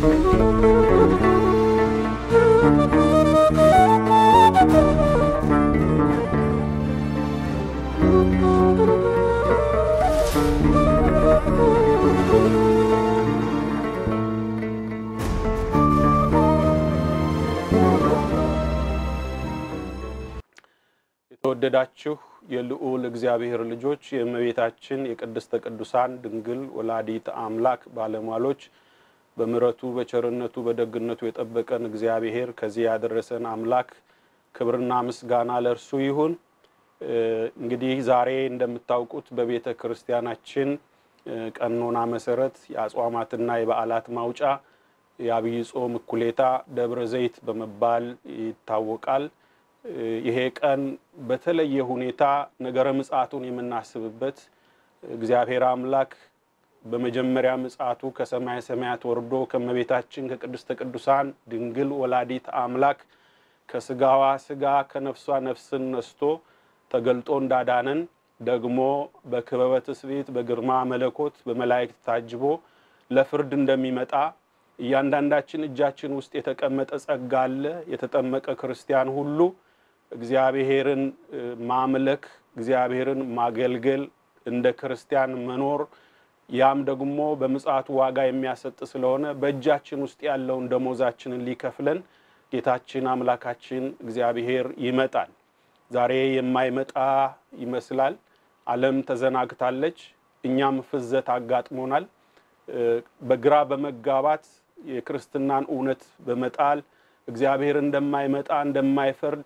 የተወደዳችሁ የልዑል እግዚአብሔር ልጆች የእመቤታችን የቅድስተ ቅዱሳን ድንግል ወላዲት አምላክ ባለሟሎች በምሕረቱ በቸርነቱ በደግነቱ የጠበቀን እግዚአብሔር ከዚህ ያደረሰን አምላክ ክብርና ምስጋና ለእርሱ ይሁን። እንግዲህ ዛሬ እንደምታውቁት በቤተ ክርስቲያናችን ቀኖና መሰረት የአጽዋማትና የበዓላት ማውጫ የአብይ ጾም እኩሌታ ደብረ ዘይት በመባል ይታወቃል። ይሄ ቀን በተለየ ሁኔታ ነገረ ምጽአቱን የምናስብበት እግዚአብሔር አምላክ በመጀመሪያ ምጽአቱ ከሰማየ ሰማያት ወርዶ ከእመቤታችን ከቅድስተ ቅዱሳን ድንግል ወላዲት አምላክ ከስጋዋ ስጋ ከነፍሷ ነፍስን ነስቶ ተገልጦ እንዳዳነን ደግሞ በክበበ ትስብእት በግርማ መለኮት በመላእክት ታጅቦ ለፍርድ እንደሚመጣ እያንዳንዳችን እጃችን ውስጥ የተቀመጠ ጸጋ አለ። የተጠመቀ ክርስቲያን ሁሉ እግዚአብሔርን ማምለክ፣ እግዚአብሔርን ማገልገል፣ እንደ ክርስቲያን መኖር ያም ደግሞ በምጽአቱ ዋጋ የሚያሰጥ ስለሆነ በእጃችን ውስጥ ያለውን ደሞዛችንን ሊከፍለን ጌታችን አምላካችን እግዚአብሔር ይመጣል። ዛሬ የማይመጣ ይመስላል። ዓለም ተዘናግታለች። እኛም ፍዘት አጋጥሞናል። በግራ በመጋባት የክርስትናን እውነት በመጣል እግዚአብሔር እንደማይመጣ እንደማይፈርድ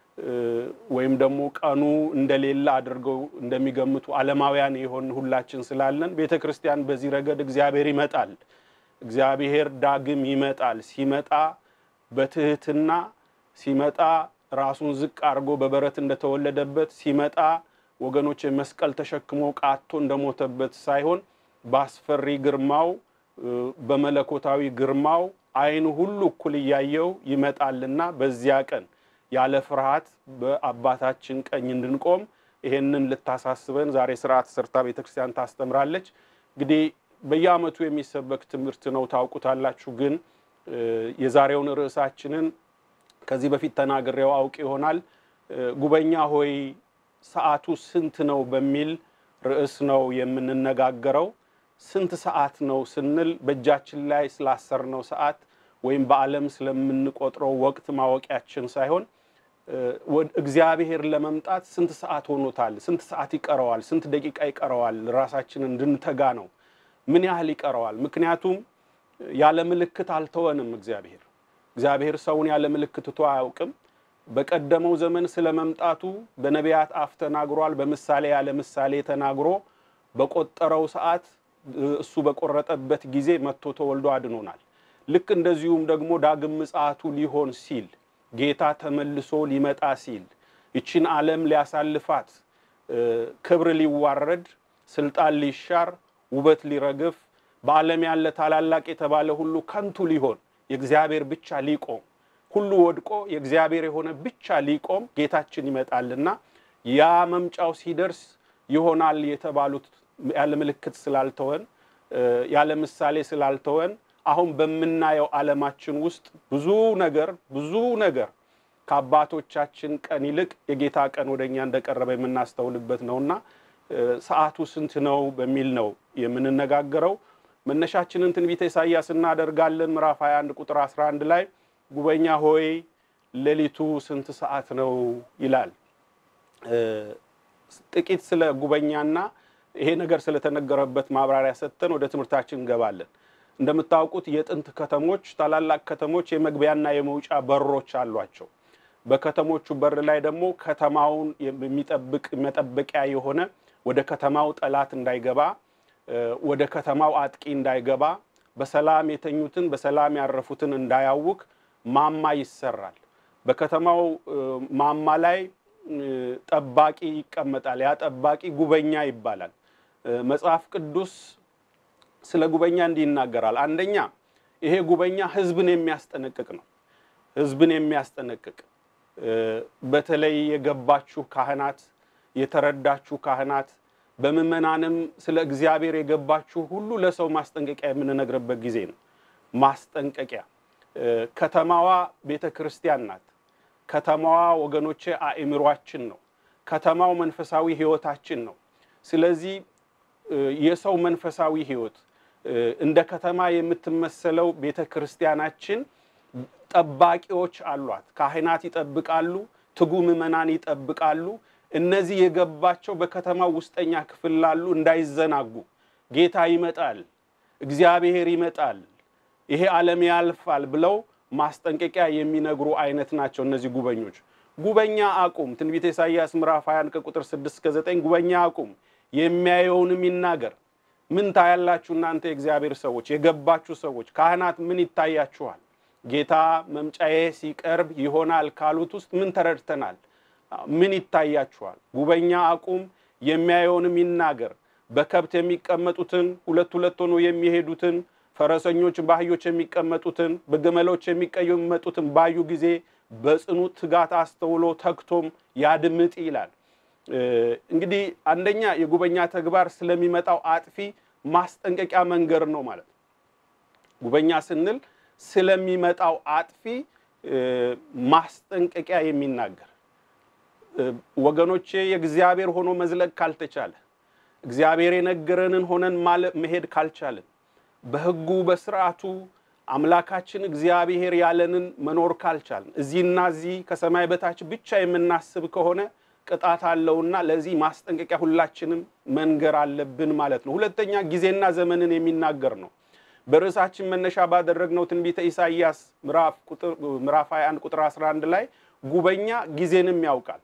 ወይም ደግሞ ቀኑ እንደሌለ አድርገው እንደሚገምቱ ዓለማውያን የሆን ሁላችን ስላለን ቤተ ክርስቲያን በዚህ ረገድ እግዚአብሔር ይመጣል፣ እግዚአብሔር ዳግም ይመጣል። ሲመጣ በትህትና ሲመጣ ራሱን ዝቅ አድርጎ በበረት እንደተወለደበት ሲመጣ ወገኖች መስቀል ተሸክሞ ቃቶ እንደሞተበት ሳይሆን በአስፈሪ ግርማው በመለኮታዊ ግርማው ዓይን ሁሉ እኩል እያየው ይመጣልና በዚያ ቀን ያለ ፍርሃት በአባታችን ቀኝ እንድንቆም ይሄንን ልታሳስበን ዛሬ ስርዓት ሰርታ ቤተክርስቲያን ታስተምራለች። እንግዲህ በየዓመቱ የሚሰበክ ትምህርት ነው ታውቁታላችሁ። ግን የዛሬውን ርዕሳችንን ከዚህ በፊት ተናግሬው አውቅ ይሆናል። ጉበኛ ሆይ ሰዓቱ ስንት ነው በሚል ርዕስ ነው የምንነጋገረው። ስንት ሰዓት ነው ስንል በእጃችን ላይ ስላሰርነው ሰዓት ወይም በዓለም ስለምንቆጥረው ወቅት ማወቂያችን ሳይሆን እግዚአብሔር ለመምጣት ስንት ሰዓት ሆኖታል፣ ስንት ሰዓት ይቀረዋል፣ ስንት ደቂቃ ይቀረዋል፣ ራሳችንን እንድንተጋ ነው። ምን ያህል ይቀረዋል? ምክንያቱም ያለ ምልክት አልተወንም። እግዚአብሔር እግዚአብሔር ሰውን ያለ ምልክት ትቶ አያውቅም። በቀደመው ዘመን ስለ መምጣቱ በነቢያት አፍ ተናግሯል። በምሳሌ ያለ ምሳሌ ተናግሮ በቆጠረው ሰዓት እሱ በቆረጠበት ጊዜ መጥቶ ተወልዶ አድኖናል። ልክ እንደዚሁም ደግሞ ዳግም ምጽአቱ ሊሆን ሲል ጌታ ተመልሶ ሊመጣ ሲል ይችን ዓለም ሊያሳልፋት ክብር ሊዋረድ፣ ስልጣን ሊሻር፣ ውበት ሊረግፍ፣ በዓለም ያለ ታላላቅ የተባለ ሁሉ ከንቱ ሊሆን የእግዚአብሔር ብቻ ሊቆም ሁሉ ወድቆ የእግዚአብሔር የሆነ ብቻ ሊቆም ጌታችን ይመጣልና ያ መምጫው ሲደርስ ይሆናል የተባሉት ያለ ምልክት ስላልተወን ያለ ምሳሌ ስላልተወን አሁን በምናየው ዓለማችን ውስጥ ብዙ ነገር ብዙ ነገር ከአባቶቻችን ቀን ይልቅ የጌታ ቀን ወደ እኛ እንደቀረበ የምናስተውልበት ነውና ሰዓቱ ስንት ነው በሚል ነው የምንነጋገረው። መነሻችንን ትንቢተ ኢሳይያስ እናደርጋለን። ምዕራፍ 21 ቁጥር 11 ላይ ጉበኛ ሆይ ሌሊቱ ስንት ሰዓት ነው ይላል። ጥቂት ስለ ጉበኛና ይሄ ነገር ስለተነገረበት ማብራሪያ ሰጥተን ወደ ትምህርታችን እንገባለን። እንደምታውቁት የጥንት ከተሞች ታላላቅ ከተሞች የመግቢያና የመውጫ በሮች አሏቸው። በከተሞቹ በር ላይ ደግሞ ከተማውን የሚጠብቅ መጠበቂያ የሆነ ወደ ከተማው ጠላት እንዳይገባ፣ ወደ ከተማው አጥቂ እንዳይገባ፣ በሰላም የተኙትን በሰላም ያረፉትን እንዳያውክ ማማ ይሰራል። በከተማው ማማ ላይ ጠባቂ ይቀመጣል። ያ ጠባቂ ጉበኛ ይባላል። መጽሐፍ ቅዱስ ስለ ጉበኛ እንዲህ ይናገራል። አንደኛ ይሄ ጉበኛ ሕዝብን የሚያስጠነቅቅ ነው። ሕዝብን የሚያስጠነቅቅ በተለይ የገባችሁ ካህናት፣ የተረዳችሁ ካህናት፣ በምዕመናንም ስለ እግዚአብሔር የገባችሁ ሁሉ ለሰው ማስጠንቀቂያ የምንነግርበት ጊዜ ነው። ማስጠንቀቂያ። ከተማዋ ቤተ ክርስቲያን ናት። ከተማዋ ወገኖቼ አእምሯችን ነው። ከተማው መንፈሳዊ ሕይወታችን ነው። ስለዚህ የሰው መንፈሳዊ ሕይወት እንደ ከተማ የምትመሰለው ቤተ ክርስቲያናችን ጠባቂዎች አሏት። ካህናት ይጠብቃሉ፣ ትጉ ምዕመናን ይጠብቃሉ። እነዚህ የገባቸው በከተማው ውስጠኛ ክፍል ላሉ እንዳይዘናጉ ጌታ ይመጣል፣ እግዚአብሔር ይመጣል፣ ይሄ ዓለም ያልፋል ብለው ማስጠንቀቂያ የሚነግሩ አይነት ናቸው እነዚህ ጉበኞች። ጉበኛ አቁም፣ ትንቢተ ኢሳይያስ ምዕራፍ 21 ከቁጥር 6 እስከ 9 ጉበኛ አቁም፣ የሚያየውንም ይናገር። ምን ታያላችሁ እናንተ የእግዚአብሔር ሰዎች፣ የገባችሁ ሰዎች፣ ካህናት ምን ይታያችኋል? ጌታ መምጫዬ ሲቀርብ ይሆናል ካሉት ውስጥ ምን ተረድተናል? ምን ይታያችኋል? ጉበኛ አቁም፣ የሚያየውንም ይናገር። በከብት የሚቀመጡትን ሁለት ሁለት ሆኖ የሚሄዱትን ፈረሰኞች በአህዮች የሚቀመጡትን በግመሎች የሚቀመጡትን ባዩ ጊዜ በጽኑ ትጋት አስተውሎ ተግቶም ያድምጥ ይላል። እንግዲህ አንደኛ የጉበኛ ተግባር ስለሚመጣው አጥፊ ማስጠንቀቂያ መንገድ ነው ማለት ነው። ጉበኛ ስንል ስለሚመጣው አጥፊ ማስጠንቀቂያ የሚናገር ወገኖቼ፣ የእግዚአብሔር ሆኖ መዝለቅ ካልተቻለ እግዚአብሔር የነገረንን ሆነን መሄድ ካልቻልን በሕጉ በስርዓቱ አምላካችን እግዚአብሔር ያለንን መኖር ካልቻልን እዚህና እዚህ ከሰማይ በታች ብቻ የምናስብ ከሆነ ቅጣት አለውና ለዚህ ማስጠንቀቂያ ሁላችንም መንገር አለብን ማለት ነው። ሁለተኛ ጊዜና ዘመንን የሚናገር ነው። በርዕሳችን መነሻ ባደረግነው ትንቢተ ኢሳይያስ ምዕራፍ 21 ቁጥር 11 ላይ ጉበኛ ጊዜንም ያውቃል።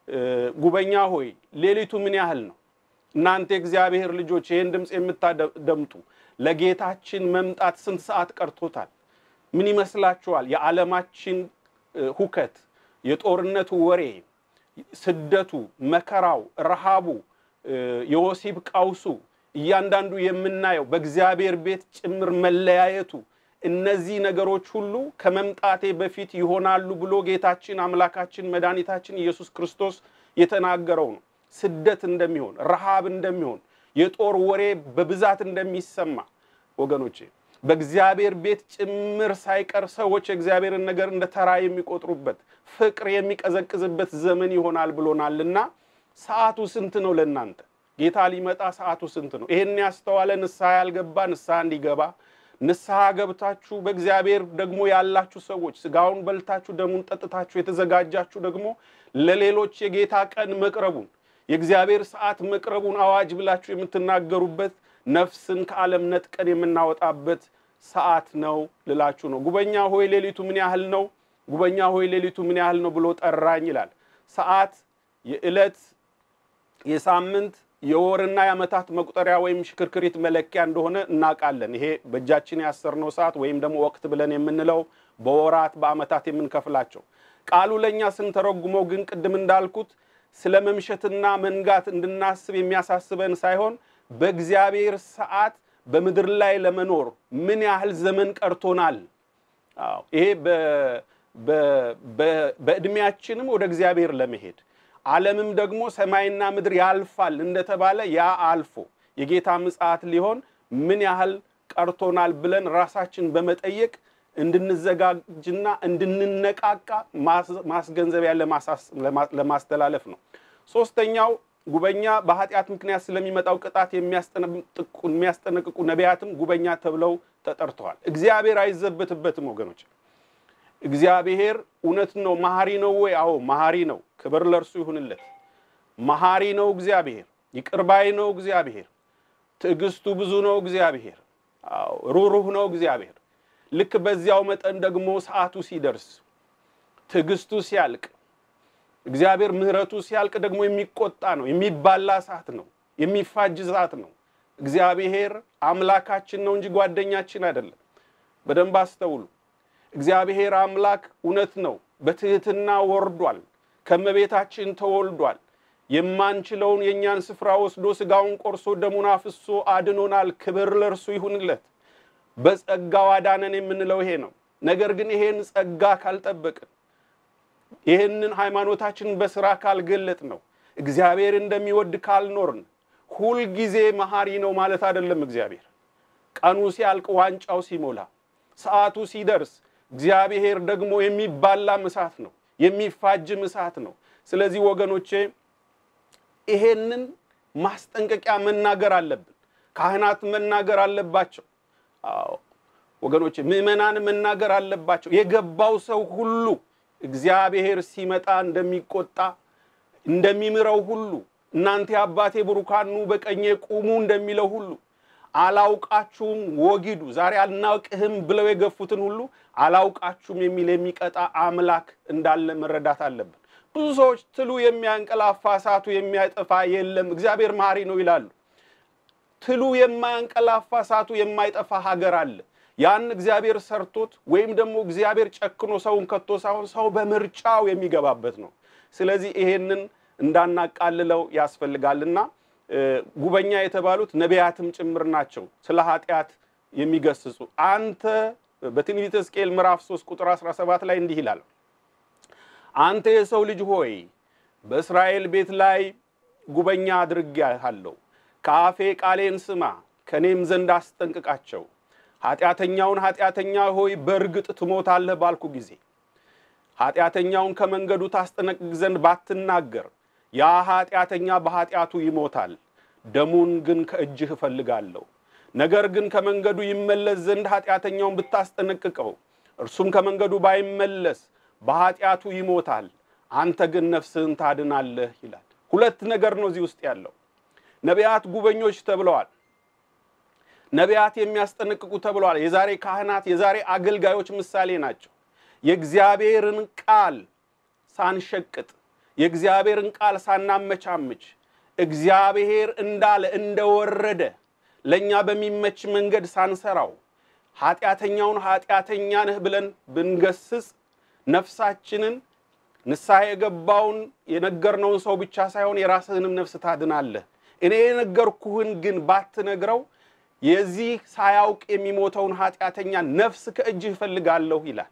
ጉበኛ ሆይ ሌሊቱ ምን ያህል ነው? እናንተ የእግዚአብሔር ልጆች ይህን ድምፅ የምታደምጡ ለጌታችን መምጣት ስንት ሰዓት ቀርቶታል? ምን ይመስላችኋል? የዓለማችን ሁከት፣ የጦርነቱ ወሬ፣ ስደቱ፣ መከራው፣ ረሃቡ፣ የወሲብ ቀውሱ፣ እያንዳንዱ የምናየው በእግዚአብሔር ቤት ጭምር መለያየቱ፣ እነዚህ ነገሮች ሁሉ ከመምጣቴ በፊት ይሆናሉ ብሎ ጌታችን አምላካችን መድኃኒታችን ኢየሱስ ክርስቶስ የተናገረው ነው። ስደት እንደሚሆን፣ ረሃብ እንደሚሆን የጦር ወሬ በብዛት እንደሚሰማ ወገኖቼ በእግዚአብሔር ቤት ጭምር ሳይቀር ሰዎች የእግዚአብሔርን ነገር እንደ ተራ የሚቆጥሩበት ፍቅር የሚቀዘቅዝበት ዘመን ይሆናል ብሎናልና ሰዓቱ ስንት ነው ለእናንተ? ጌታ ሊመጣ ሰዓቱ ስንት ነው? ይሄን ያስተዋለ ንስሐ ያልገባ ንስሐ እንዲገባ ንስሐ ገብታችሁ በእግዚአብሔር ደግሞ ያላችሁ ሰዎች ስጋውን በልታችሁ ደሙን ጠጥታችሁ የተዘጋጃችሁ ደግሞ ለሌሎች የጌታ ቀን መቅረቡን የእግዚአብሔር ሰዓት መቅረቡን አዋጅ ብላችሁ የምትናገሩበት ነፍስን ከዓለም ነጥቀን የምናወጣበት ሰዓት ነው ልላችሁ ነው። ጉበኛ ሆይ ሌሊቱ ምን ያህል ነው? ጉበኛ ሆይ ሌሊቱ ምን ያህል ነው ብሎ ጠራኝ ይላል። ሰዓት የዕለት የሳምንት የወርና የዓመታት መቁጠሪያ ወይም ሽክርክሪት መለኪያ እንደሆነ እናውቃለን። ይሄ በእጃችን ያሰርነው ሰዓት ወይም ደግሞ ወቅት ብለን የምንለው በወራት በዓመታት የምንከፍላቸው ቃሉ ለእኛ ስንተረጉመው ግን ቅድም እንዳልኩት ስለ መምሸትና መንጋት እንድናስብ የሚያሳስበን ሳይሆን በእግዚአብሔር ሰዓት በምድር ላይ ለመኖር ምን ያህል ዘመን ቀርቶናል። አዎ ይሄ በዕድሜያችንም ወደ እግዚአብሔር ለመሄድ ዓለምም ደግሞ ሰማይና ምድር ያልፋል እንደተባለ ያ አልፎ የጌታ ምጽአት ሊሆን ምን ያህል ቀርቶናል ብለን ራሳችን በመጠየቅ እንድንዘጋጅና እንድንነቃቃ ማስገንዘቢያ ለማስተላለፍ ነው። ሶስተኛው ጉበኛ በኃጢአት ምክንያት ስለሚመጣው ቅጣት የሚያስጠነቅቁ ነቢያትም ጉበኛ ተብለው ተጠርተዋል። እግዚአብሔር አይዘበትበትም ወገኖች። እግዚአብሔር እውነት ነው። መሐሪ ነው ወይ? አዎ መሐሪ ነው። ክብር ለእርሱ ይሁንለት። መሐሪ ነው እግዚአብሔር። ይቅርባይ ነው እግዚአብሔር። ትዕግስቱ ብዙ ነው እግዚአብሔር። አዎ ሩሩህ ነው እግዚአብሔር። ልክ በዚያው መጠን ደግሞ ሰዓቱ ሲደርስ ትዕግስቱ ሲያልቅ እግዚአብሔር ምሕረቱ ሲያልቅ ደግሞ የሚቆጣ ነው። የሚባላ ሰዓት ነው። የሚፋጅ ሰዓት ነው። እግዚአብሔር አምላካችን ነው እንጂ ጓደኛችን አይደለም። በደንብ አስተውሉ። እግዚአብሔር አምላክ እውነት ነው። በትህትና ወርዷል። ከመቤታችን ተወልዷል። የማንችለውን የእኛን ስፍራ ወስዶ ስጋውን ቆርሶ ደሙን አፍሶ አድኖናል። ክብር ለእርሱ ይሁንለት። በጸጋው አዳነን የምንለው ይሄ ነው። ነገር ግን ይሄን ጸጋ ካልጠበቅን ይህንን ሃይማኖታችንን በስራ ካልገለጥ ነው እግዚአብሔር እንደሚወድ ካልኖርን ሁልጊዜ መሐሪ ነው ማለት አይደለም። እግዚአብሔር ቀኑ ሲያልቅ ዋንጫው ሲሞላ ሰዓቱ ሲደርስ እግዚአብሔር ደግሞ የሚባላም እሳት ነው፣ የሚፋጅም እሳት ነው። ስለዚህ ወገኖቼ ይሄንን ማስጠንቀቂያ መናገር አለብን። ካህናት መናገር አለባቸው። አዎ ወገኖቼ ምዕመናን መናገር አለባቸው። የገባው ሰው ሁሉ እግዚአብሔር ሲመጣ እንደሚቆጣ እንደሚምረው ሁሉ እናንተ የአባቴ ብሩካኑ በቀኜ ቁሙ እንደሚለው ሁሉ አላውቃችሁም ወጊዱ ዛሬ አልናውቅህም ብለው የገፉትን ሁሉ አላውቃችሁም የሚል የሚቀጣ አምላክ እንዳለ መረዳት አለብን። ብዙ ሰዎች ትሉ የሚያንቀላፋ እሳቱ የሚያጠፋ የለም እግዚአብሔር መሐሪ ነው ይላሉ። ትሉ የማያንቀላፋ እሳቱ የማይጠፋ ሀገር አለ። ያን እግዚአብሔር ሰርቶት ወይም ደግሞ እግዚአብሔር ጨክኖ ሰውን ከቶ ሳይሆን ሰው በምርጫው የሚገባበት ነው። ስለዚህ ይሄንን እንዳናቃልለው ያስፈልጋልና ጉበኛ የተባሉት ነቢያትም ጭምር ናቸው፣ ስለ ኃጢአት የሚገስጹ። አንተ በትንቢተ ሕዝቅኤል ምዕራፍ 3 ቁጥር 17 ላይ እንዲህ ይላል፣ አንተ የሰው ልጅ ሆይ በእስራኤል ቤት ላይ ጉበኛ አድርጌሃለሁ። ከአፌ ቃሌን ስማ፣ ከእኔም ዘንድ አስጠንቅቃቸው። ኃጢአተኛውን ኃጢአተኛ ሆይ በእርግጥ ትሞታለህ ባልኩ ጊዜ ኃጢአተኛውን ከመንገዱ ታስጠነቅቅ ዘንድ ባትናገር ያ ኃጢአተኛ በኃጢአቱ ይሞታል፣ ደሙን ግን ከእጅህ እፈልጋለሁ። ነገር ግን ከመንገዱ ይመለስ ዘንድ ኃጢአተኛውን ብታስጠነቅቀው እርሱም ከመንገዱ ባይመለስ በኃጢአቱ ይሞታል፣ አንተ ግን ነፍስህን ታድናለህ ይላል። ሁለት ነገር ነው እዚህ ውስጥ ያለው። ነቢያት ጉበኞች ተብለዋል። ነቢያት የሚያስጠነቅቁ ተብለዋል። የዛሬ ካህናት፣ የዛሬ አገልጋዮች ምሳሌ ናቸው። የእግዚአብሔርን ቃል ሳንሸቅጥ የእግዚአብሔርን ቃል ሳናመቻምች እግዚአብሔር እንዳለ እንደወረደ ለእኛ በሚመች መንገድ ሳንሰራው ኃጢአተኛውን ኃጢአተኛ ነህ ብለን ብንገስጽ ነፍሳችንን ንስሐ የገባውን የነገርነውን ሰው ብቻ ሳይሆን የራስህንም ነፍስ ታድናለህ። እኔ የነገርኩህን ግን ባትነግረው የዚህ ሳያውቅ የሚሞተውን ኃጢአተኛ ነፍስ ከእጅህ እፈልጋለሁ ይላል።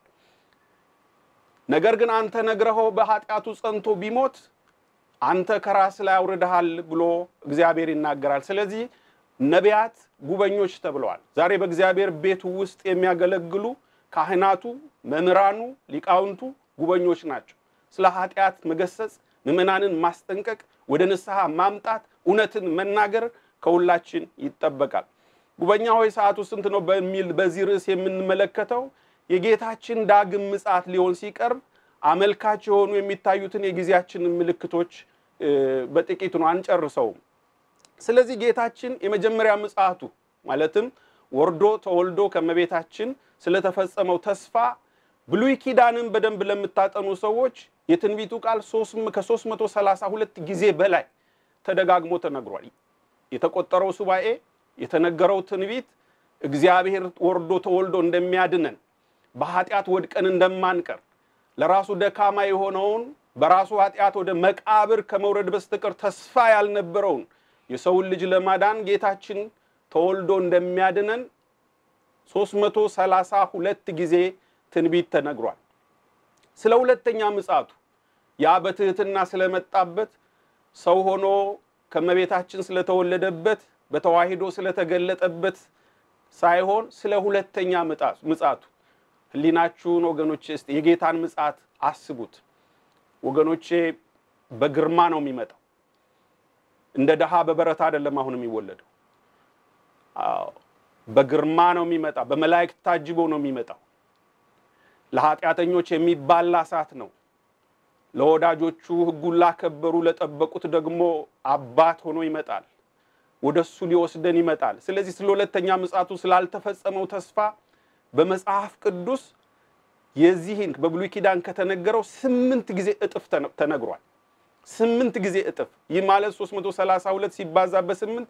ነገር ግን አንተ ነግረኸው በኃጢአቱ ጸንቶ ቢሞት አንተ ከራስ ላይ አውርደሃል ብሎ እግዚአብሔር ይናገራል። ስለዚህ ነቢያት ጉበኞች ተብለዋል። ዛሬ በእግዚአብሔር ቤት ውስጥ የሚያገለግሉ ካህናቱ፣ መምህራኑ፣ ሊቃውንቱ ጉበኞች ናቸው። ስለ ኃጢአት መገሰጽ፣ ምዕመናንን ማስጠንቀቅ፣ ወደ ንስሐ ማምጣት፣ እውነትን መናገር ከሁላችን ይጠበቃል። ጉበኛ ሆይ ሰዓቱ ስንት ነው በሚል በዚህ ርዕስ የምንመለከተው የጌታችን ዳግም ምጽአት ሊሆን ሲቀርብ አመልካች የሆኑ የሚታዩትን የጊዜያችንን ምልክቶች በጥቂቱ ነው፣ አንጨርሰውም። ስለዚህ ጌታችን የመጀመሪያ ምጽአቱ ማለትም ወርዶ ተወልዶ ከመቤታችን ስለተፈጸመው ተስፋ ብሉይ ኪዳንን በደንብ ለምታጠኑ ሰዎች የትንቢቱ ቃል ከ332 ጊዜ በላይ ተደጋግሞ ተነግሯል። የተቆጠረው ሱባኤ የተነገረው ትንቢት እግዚአብሔር ወርዶ ተወልዶ እንደሚያድነን በኃጢአት ወድቀን እንደማንቀር ለራሱ ደካማ የሆነውን በራሱ ኃጢአት ወደ መቃብር ከመውረድ በስተቀር ተስፋ ያልነበረውን የሰውን ልጅ ለማዳን ጌታችን ተወልዶ እንደሚያድነን 332 ጊዜ ትንቢት ተነግሯል። ስለ ሁለተኛ ምጽአቱ ያ በትህትና ስለመጣበት ሰው ሆኖ ከመቤታችን ስለተወለደበት በተዋሂዶ ስለተገለጠበት ሳይሆን ስለ ሁለተኛ ምጽአቱ ሕሊናችሁን ወገኖቼ እስቲ የጌታን ምጽአት አስቡት ወገኖቼ። በግርማ ነው የሚመጣው። እንደ ድሃ በበረታ አይደለም አሁን የሚወለደው። አዎ በግርማ ነው የሚመጣ። በመላእክት ታጅቦ ነው የሚመጣው። ለኃጢአተኞች የሚባላ እሳት ነው። ለወዳጆቹ ሕጉን ላከበሩ ለጠበቁት ደግሞ አባት ሆኖ ይመጣል። ወደ እሱ ሊወስደን ይመጣል። ስለዚህ ስለ ሁለተኛ ምጽአቱ ስላልተፈጸመው ተስፋ በመጽሐፍ ቅዱስ የዚህን በብሉይ ኪዳን ከተነገረው ስምንት ጊዜ እጥፍ ተነግሯል። ስምንት ጊዜ እጥፍ። ይህ ማለት 332 ሲባዛ በስምንት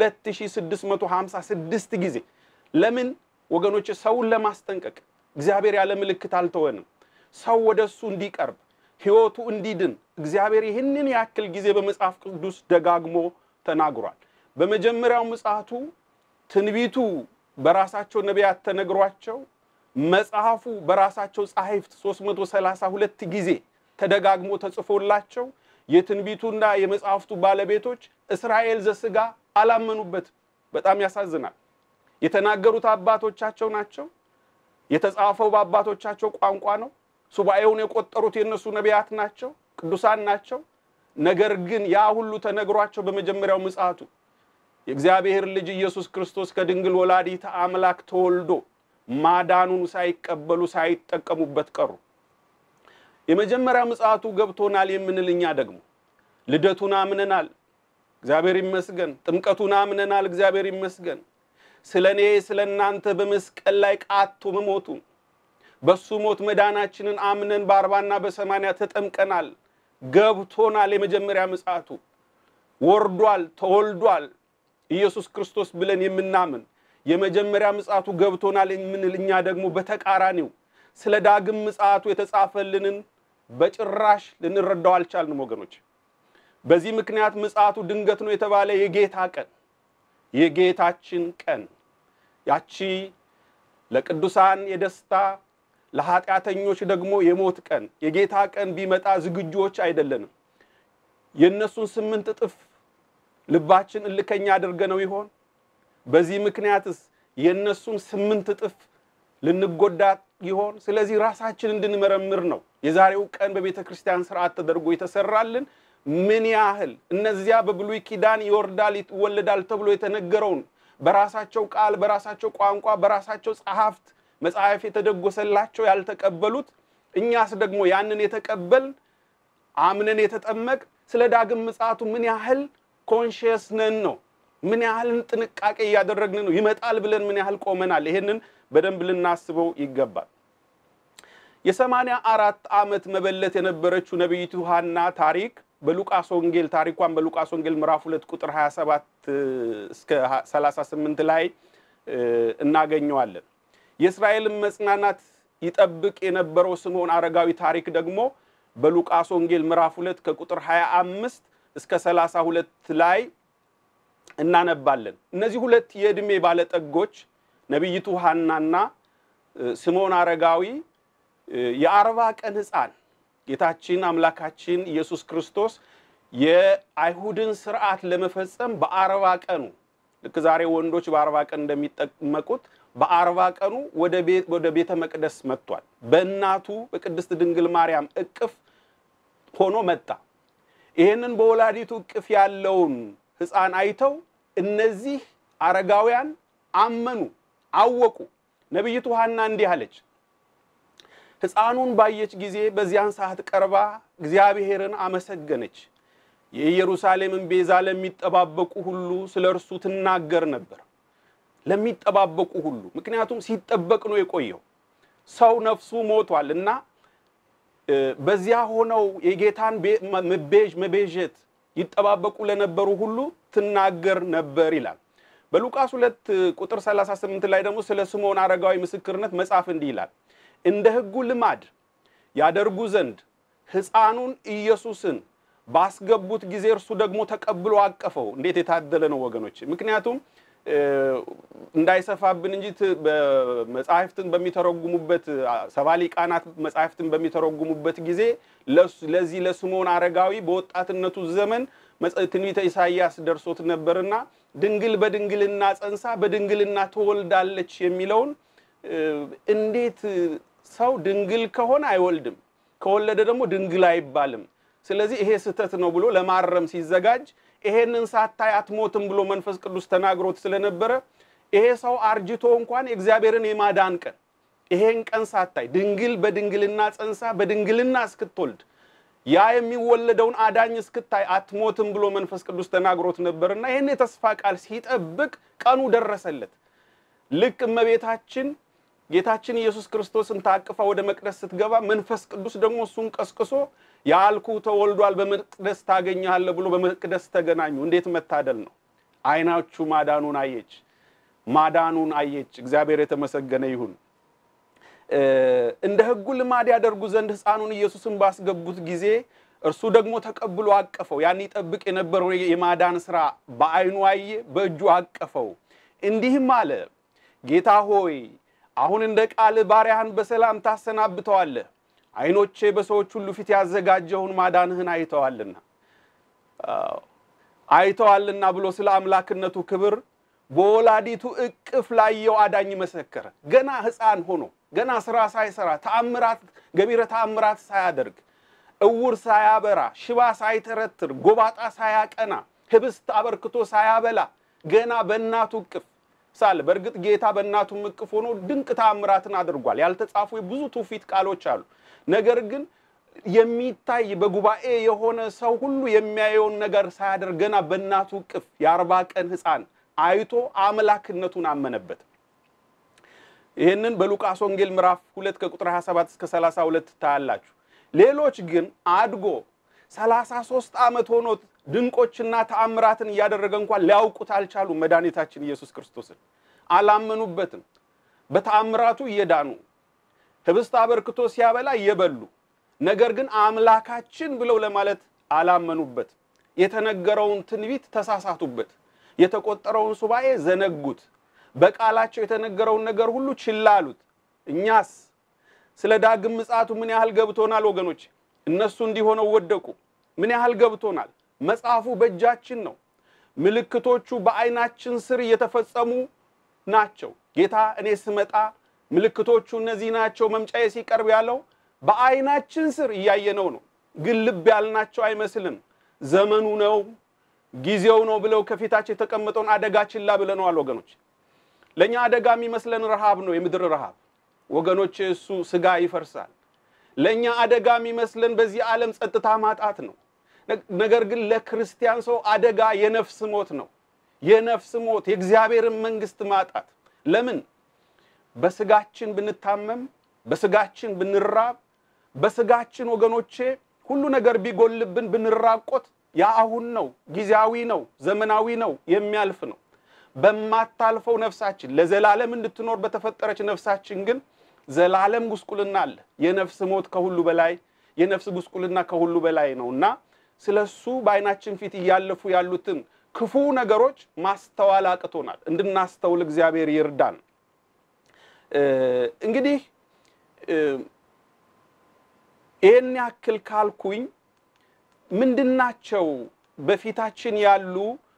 2656 ጊዜ። ለምን ወገኖች? ሰውን ለማስጠንቀቅ እግዚአብሔር ያለ ምልክት አልተወንም። ሰው ወደ እሱ እንዲቀርብ ሕይወቱ እንዲድን እግዚአብሔር ይህንን ያክል ጊዜ በመጽሐፍ ቅዱስ ደጋግሞ ተናግሯል። በመጀመሪያው ምጽአቱ ትንቢቱ በራሳቸው ነቢያት ተነግሯቸው መጽሐፉ በራሳቸው ጸሐፍት 332 ጊዜ ተደጋግሞ ተጽፎላቸው የትንቢቱና የመጽሐፍቱ ባለቤቶች እስራኤል ዘሥጋ አላመኑበትም። በጣም ያሳዝናል። የተናገሩት አባቶቻቸው ናቸው። የተጻፈው በአባቶቻቸው ቋንቋ ነው። ሱባኤውን የቆጠሩት የእነሱ ነቢያት ናቸው፣ ቅዱሳን ናቸው። ነገር ግን ያ ሁሉ ተነግሯቸው በመጀመሪያው ምጽአቱ የእግዚአብሔር ልጅ ኢየሱስ ክርስቶስ ከድንግል ወላዲተ አምላክ ተወልዶ ማዳኑን ሳይቀበሉ ሳይጠቀሙበት ቀሩ። የመጀመሪያ ምጽአቱ ገብቶናል የምንል እኛ ደግሞ ልደቱን አምነናል፣ እግዚአብሔር ይመስገን። ጥምቀቱን አምነናል፣ እግዚአብሔር ይመስገን። ስለ እኔ ስለ እናንተ በመስቀል ላይ ቃቶ መሞቱን በሱ ሞት መዳናችንን አምነን በአርባና በሰማንያ ተጠምቀናል፣ ገብቶናል። የመጀመሪያ ምጽአቱ ወርዷል፣ ተወልዷል ኢየሱስ ክርስቶስ ብለን የምናምን የመጀመሪያ ምጽአቱ ገብቶናል የምንል እኛ ደግሞ በተቃራኒው ስለ ዳግም ምጽአቱ የተጻፈልንን በጭራሽ ልንረዳው አልቻልንም ወገኖች። በዚህ ምክንያት ምጽአቱ ድንገት ነው የተባለ የጌታ ቀን የጌታችን ቀን ያቺ ለቅዱሳን የደስታ ለኃጢአተኞች ደግሞ የሞት ቀን የጌታ ቀን ቢመጣ ዝግጁዎች አይደለንም። የእነሱን ስምንት እጥፍ ልባችን እልከኛ አድርገነው ይሆን? በዚህ ምክንያትስ የእነሱን ስምንት እጥፍ ልንጎዳ ይሆን? ስለዚህ ራሳችን እንድንመረምር ነው የዛሬው ቀን በቤተ ክርስቲያን ስርዓት ተደርጎ የተሰራልን። ምን ያህል እነዚያ በብሉይ ኪዳን ይወርዳል ይወለዳል ተብሎ የተነገረውን በራሳቸው ቃል፣ በራሳቸው ቋንቋ፣ በራሳቸው ጸሐፍት መጽሐፍ የተደጎሰላቸው ያልተቀበሉት፣ እኛስ ደግሞ ያንን የተቀበል አምነን የተጠመቅ ስለ ዳግም ምጽአቱ ምን ያህል ኮንሽየስ ነን ነው? ምን ያህል ጥንቃቄ እያደረግን ነው? ይመጣል ብለን ምን ያህል ቆመናል? ይሄንን በደንብ ልናስበው ይገባል። የሰማንያ አራት ዓመት መበለት የነበረችው ነቢይቱ ሐና ታሪክ በሉቃስ ወንጌል ታሪኳን በሉቃስ ወንጌል ምዕራፍ ሁለት ቁጥር 27 እስከ 38 ላይ እናገኘዋለን። የእስራኤልን መጽናናት ይጠብቅ የነበረው ስምዖን አረጋዊ ታሪክ ደግሞ በሉቃስ ወንጌል ምዕራፍ ሁለት ከቁጥር 25 እስከ 32 ላይ እናነባለን። እነዚህ ሁለት የዕድሜ ባለጠጎች ነቢይቱ ሐናና ስምዖን አረጋዊ የአርባ ቀን ሕፃን ጌታችን አምላካችን ኢየሱስ ክርስቶስ የአይሁድን ስርዓት ለመፈጸም በአርባ ቀኑ ልክ ዛሬ ወንዶች በአርባ ቀን እንደሚጠመቁት በአርባ ቀኑ ወደ ቤተ መቅደስ መጥቷል። በእናቱ በቅድስት ድንግል ማርያም እቅፍ ሆኖ መጣ። ይህንን በወላዲቱ እቅፍ ያለውን ሕፃን አይተው እነዚህ አረጋውያን አመኑ፣ አወቁ። ነቢይቱ ሐና እንዲህ አለች። ሕፃኑን ባየች ጊዜ በዚያን ሰዓት ቀርባ እግዚአብሔርን አመሰገነች። የኢየሩሳሌምን ቤዛ ለሚጠባበቁ ሁሉ ስለ እርሱ ትናገር ነበር። ለሚጠባበቁ ሁሉ ምክንያቱም ሲጠበቅ ነው የቆየው። ሰው ነፍሱ ሞቷል እና በዚያ ሆነው የጌታን መቤዥ መቤዠት ይጠባበቁ ለነበሩ ሁሉ ትናገር ነበር ይላል። በሉቃስ ሁለት ቁጥር 38 ላይ ደግሞ ስለ ስምዖን አረጋዊ ምስክርነት መጽሐፍ እንዲህ ይላል እንደ ሕጉ ልማድ ያደርጉ ዘንድ ሕፃኑን ኢየሱስን ባስገቡት ጊዜ እርሱ ደግሞ ተቀብሎ አቀፈው። እንዴት የታደለ ነው ወገኖች! ምክንያቱም እንዳይሰፋብን እንጂ መጽሐፍትን በሚተረጉሙበት ሰባ ሊቃናት መጽሐፍትን በሚተረጉሙበት ጊዜ ለዚህ ለስምዖን አረጋዊ በወጣትነቱ ዘመን ትንቢተ ኢሳይያስ ደርሶት ነበርና ድንግል በድንግልና ጸንሳ በድንግልና ትወልዳለች የሚለውን እንዴት ሰው ድንግል ከሆነ አይወልድም፣ ከወለደ ደግሞ ድንግል አይባልም። ስለዚህ ይሄ ስህተት ነው ብሎ ለማረም ሲዘጋጅ ይሄንን ሳታይ አትሞትም ብሎ መንፈስ ቅዱስ ተናግሮት ስለነበረ ይሄ ሰው አርጅቶ እንኳን የእግዚአብሔርን የማዳን ቀን ይሄን ቀን ሳታይ ድንግል በድንግልና ጸንሳ በድንግልና እስክትወልድ ያ የሚወለደውን አዳኝ እስክታይ አትሞትም ብሎ መንፈስ ቅዱስ ተናግሮት ነበርና ይህን የተስፋ ቃል ሲጠብቅ ቀኑ ደረሰለት። ልክ እመቤታችን ጌታችን ኢየሱስ ክርስቶስን ታቅፋ ወደ መቅደስ ስትገባ መንፈስ ቅዱስ ደግሞ እሱን ቀስቅሶ ያልኩ ተወልዷል፣ በመቅደስ ታገኘሃለህ ብሎ በመቅደስ ተገናኙ። እንዴት መታደል ነው! ዓይናቹ ማዳኑን አየች፣ ማዳኑን አየች። እግዚአብሔር የተመሰገነ ይሁን። እንደ ሕጉ ልማድ ያደርጉ ዘንድ ሕፃኑን ኢየሱስን ባስገቡት ጊዜ እርሱ ደግሞ ተቀብሎ አቀፈው። ያን ይጠብቅ የነበረው የማዳን ስራ በዓይኑ አየ፣ በእጁ አቀፈው። እንዲህም አለ፣ ጌታ ሆይ አሁን እንደ ቃል ባሪያህን በሰላም ታሰናብተዋለህ። ዓይኖቼ በሰዎች ሁሉ ፊት ያዘጋጀውን ማዳንህን አይተዋልና አይተዋልና ብሎ ስለ አምላክነቱ ክብር በወላዲቱ እቅፍ ላየው አዳኝ መሰከረ። ገና ሕፃን ሆኖ ገና ስራ ሳይሰራ ተአምራት ገቢረ ተአምራት ሳያደርግ እውር ሳያበራ ሽባ ሳይተረትር ጎባጣ ሳያቀና ህብስት አበርክቶ ሳያበላ ገና በእናቱ እቅፍ ሳለ በእርግጥ ጌታ በእናቱ እቅፍ ሆኖ ድንቅ ተአምራትን አድርጓል። ያልተጻፉ ብዙ ትውፊት ቃሎች አሉ። ነገር ግን የሚታይ በጉባኤ የሆነ ሰው ሁሉ የሚያየውን ነገር ሳያደርግ ገና በእናቱ እቅፍ የአርባ ቀን ሕፃን አይቶ አምላክነቱን አመነበት። ይህንን በሉቃስ ወንጌል ምዕራፍ ሁለት ከቁጥር 27 እስከ 32 ታያላችሁ። ሌሎች ግን አድጎ 33 ዓመት ሆኖት ድንቆችና ተአምራትን እያደረገ እንኳን ሊያውቁት አልቻሉም። መድኃኒታችን ኢየሱስ ክርስቶስን አላመኑበትም። በተአምራቱ እየዳኑ ህብስት አበርክቶ ሲያበላ እየበሉ ነገር ግን አምላካችን ብለው ለማለት አላመኑበት። የተነገረውን ትንቢት ተሳሳቱበት። የተቆጠረውን ሱባኤ ዘነጉት። በቃላቸው የተነገረውን ነገር ሁሉ ችላ አሉት። እኛስ ስለ ዳግም ምጽአቱ ምን ያህል ገብቶናል ወገኖች? እነሱ እንዲሆነው ወደቁ። ምን ያህል ገብቶናል? መጽሐፉ በእጃችን ነው። ምልክቶቹ በዓይናችን ስር እየተፈጸሙ ናቸው። ጌታ እኔ ስመጣ ምልክቶቹ እነዚህ ናቸው መምጫዬ ሲቀርብ ያለው በዓይናችን ስር እያየነው ነው። ግን ልብ ያልናቸው አይመስልም። ዘመኑ ነው ጊዜው ነው ብለው ከፊታቸው የተቀመጠውን አደጋ ችላ ብለነዋል ወገኖች። ለእኛ አደጋ የሚመስለን ረሃብ ነው፣ የምድር ረሃብ ወገኖች። እሱ ስጋ ይፈርሳል። ለእኛ አደጋ የሚመስለን በዚህ ዓለም ጸጥታ ማጣት ነው። ነገር ግን ለክርስቲያን ሰው አደጋ የነፍስ ሞት ነው። የነፍስ ሞት፣ የእግዚአብሔርን መንግስት ማጣት። ለምን በስጋችን ብንታመም፣ በስጋችን ብንራብ፣ በስጋችን ወገኖቼ ሁሉ ነገር ቢጎልብን ብንራቆት ያ አሁን ነው፣ ጊዜያዊ ነው፣ ዘመናዊ ነው፣ የሚያልፍ ነው። በማታልፈው ነፍሳችን ለዘላለም እንድትኖር በተፈጠረች ነፍሳችን ግን ዘላለም ጉስቁልና አለ። የነፍስ ሞት ከሁሉ በላይ የነፍስ ጉስቁልና ከሁሉ በላይ ነው እና ስለሱ በዓይናችን ፊት እያለፉ ያሉትን ክፉ ነገሮች ማስተዋል አቅቶናል። እንድናስተውል እግዚአብሔር ይርዳን። እንግዲህ ይህን ያክል ካልኩኝ ምንድናቸው በፊታችን ያሉ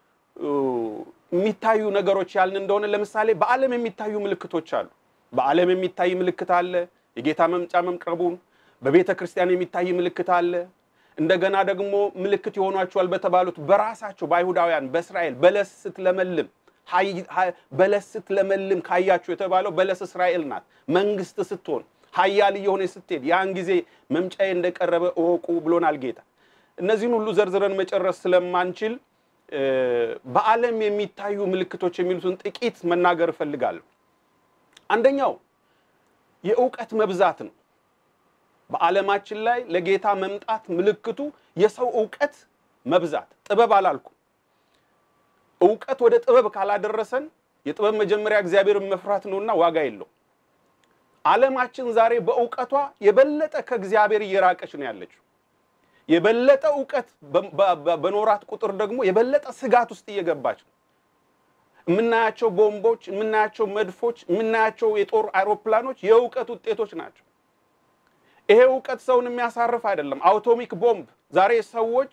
የሚታዩ ነገሮች ያልን እንደሆነ ለምሳሌ በዓለም የሚታዩ ምልክቶች አሉ። በዓለም የሚታይ ምልክት አለ፣ የጌታ መምጫ መቅረቡን። በቤተ ክርስቲያን የሚታይ ምልክት አለ። እንደገና ደግሞ ምልክት ይሆኗቸዋል በተባሉት በራሳቸው በአይሁዳውያን በእስራኤል በለስ ስትለመልም በለስ ስትለመልም ካያችሁ የተባለው በለስ እስራኤል ናት። መንግስት ስትሆን ኃያል እየሆነች ስትሄድ ያን ጊዜ መምጫዬ እንደቀረበ እወቁ ብሎናል ጌታ። እነዚህን ሁሉ ዘርዝረን መጨረስ ስለማንችል በዓለም የሚታዩ ምልክቶች የሚሉትን ጥቂት መናገር እፈልጋለሁ። አንደኛው የእውቀት መብዛት ነው። በዓለማችን ላይ ለጌታ መምጣት ምልክቱ የሰው እውቀት መብዛት፣ ጥበብ አላልኩም። እውቀት ወደ ጥበብ ካላደረሰን የጥበብ መጀመሪያ እግዚአብሔርን መፍራት ነውና ዋጋ የለው። ዓለማችን ዛሬ በእውቀቷ የበለጠ ከእግዚአብሔር እየራቀች ነው ያለችው። የበለጠ እውቀት በኖራት ቁጥር ደግሞ የበለጠ ስጋት ውስጥ እየገባች ነው። የምናያቸው ቦምቦች፣ የምናያቸው መድፎች፣ የምናያቸው የጦር አይሮፕላኖች የእውቀት ውጤቶች ናቸው። ይሄ እውቀት ሰውን የሚያሳርፍ አይደለም። አውቶሚክ ቦምብ ዛሬ ሰዎች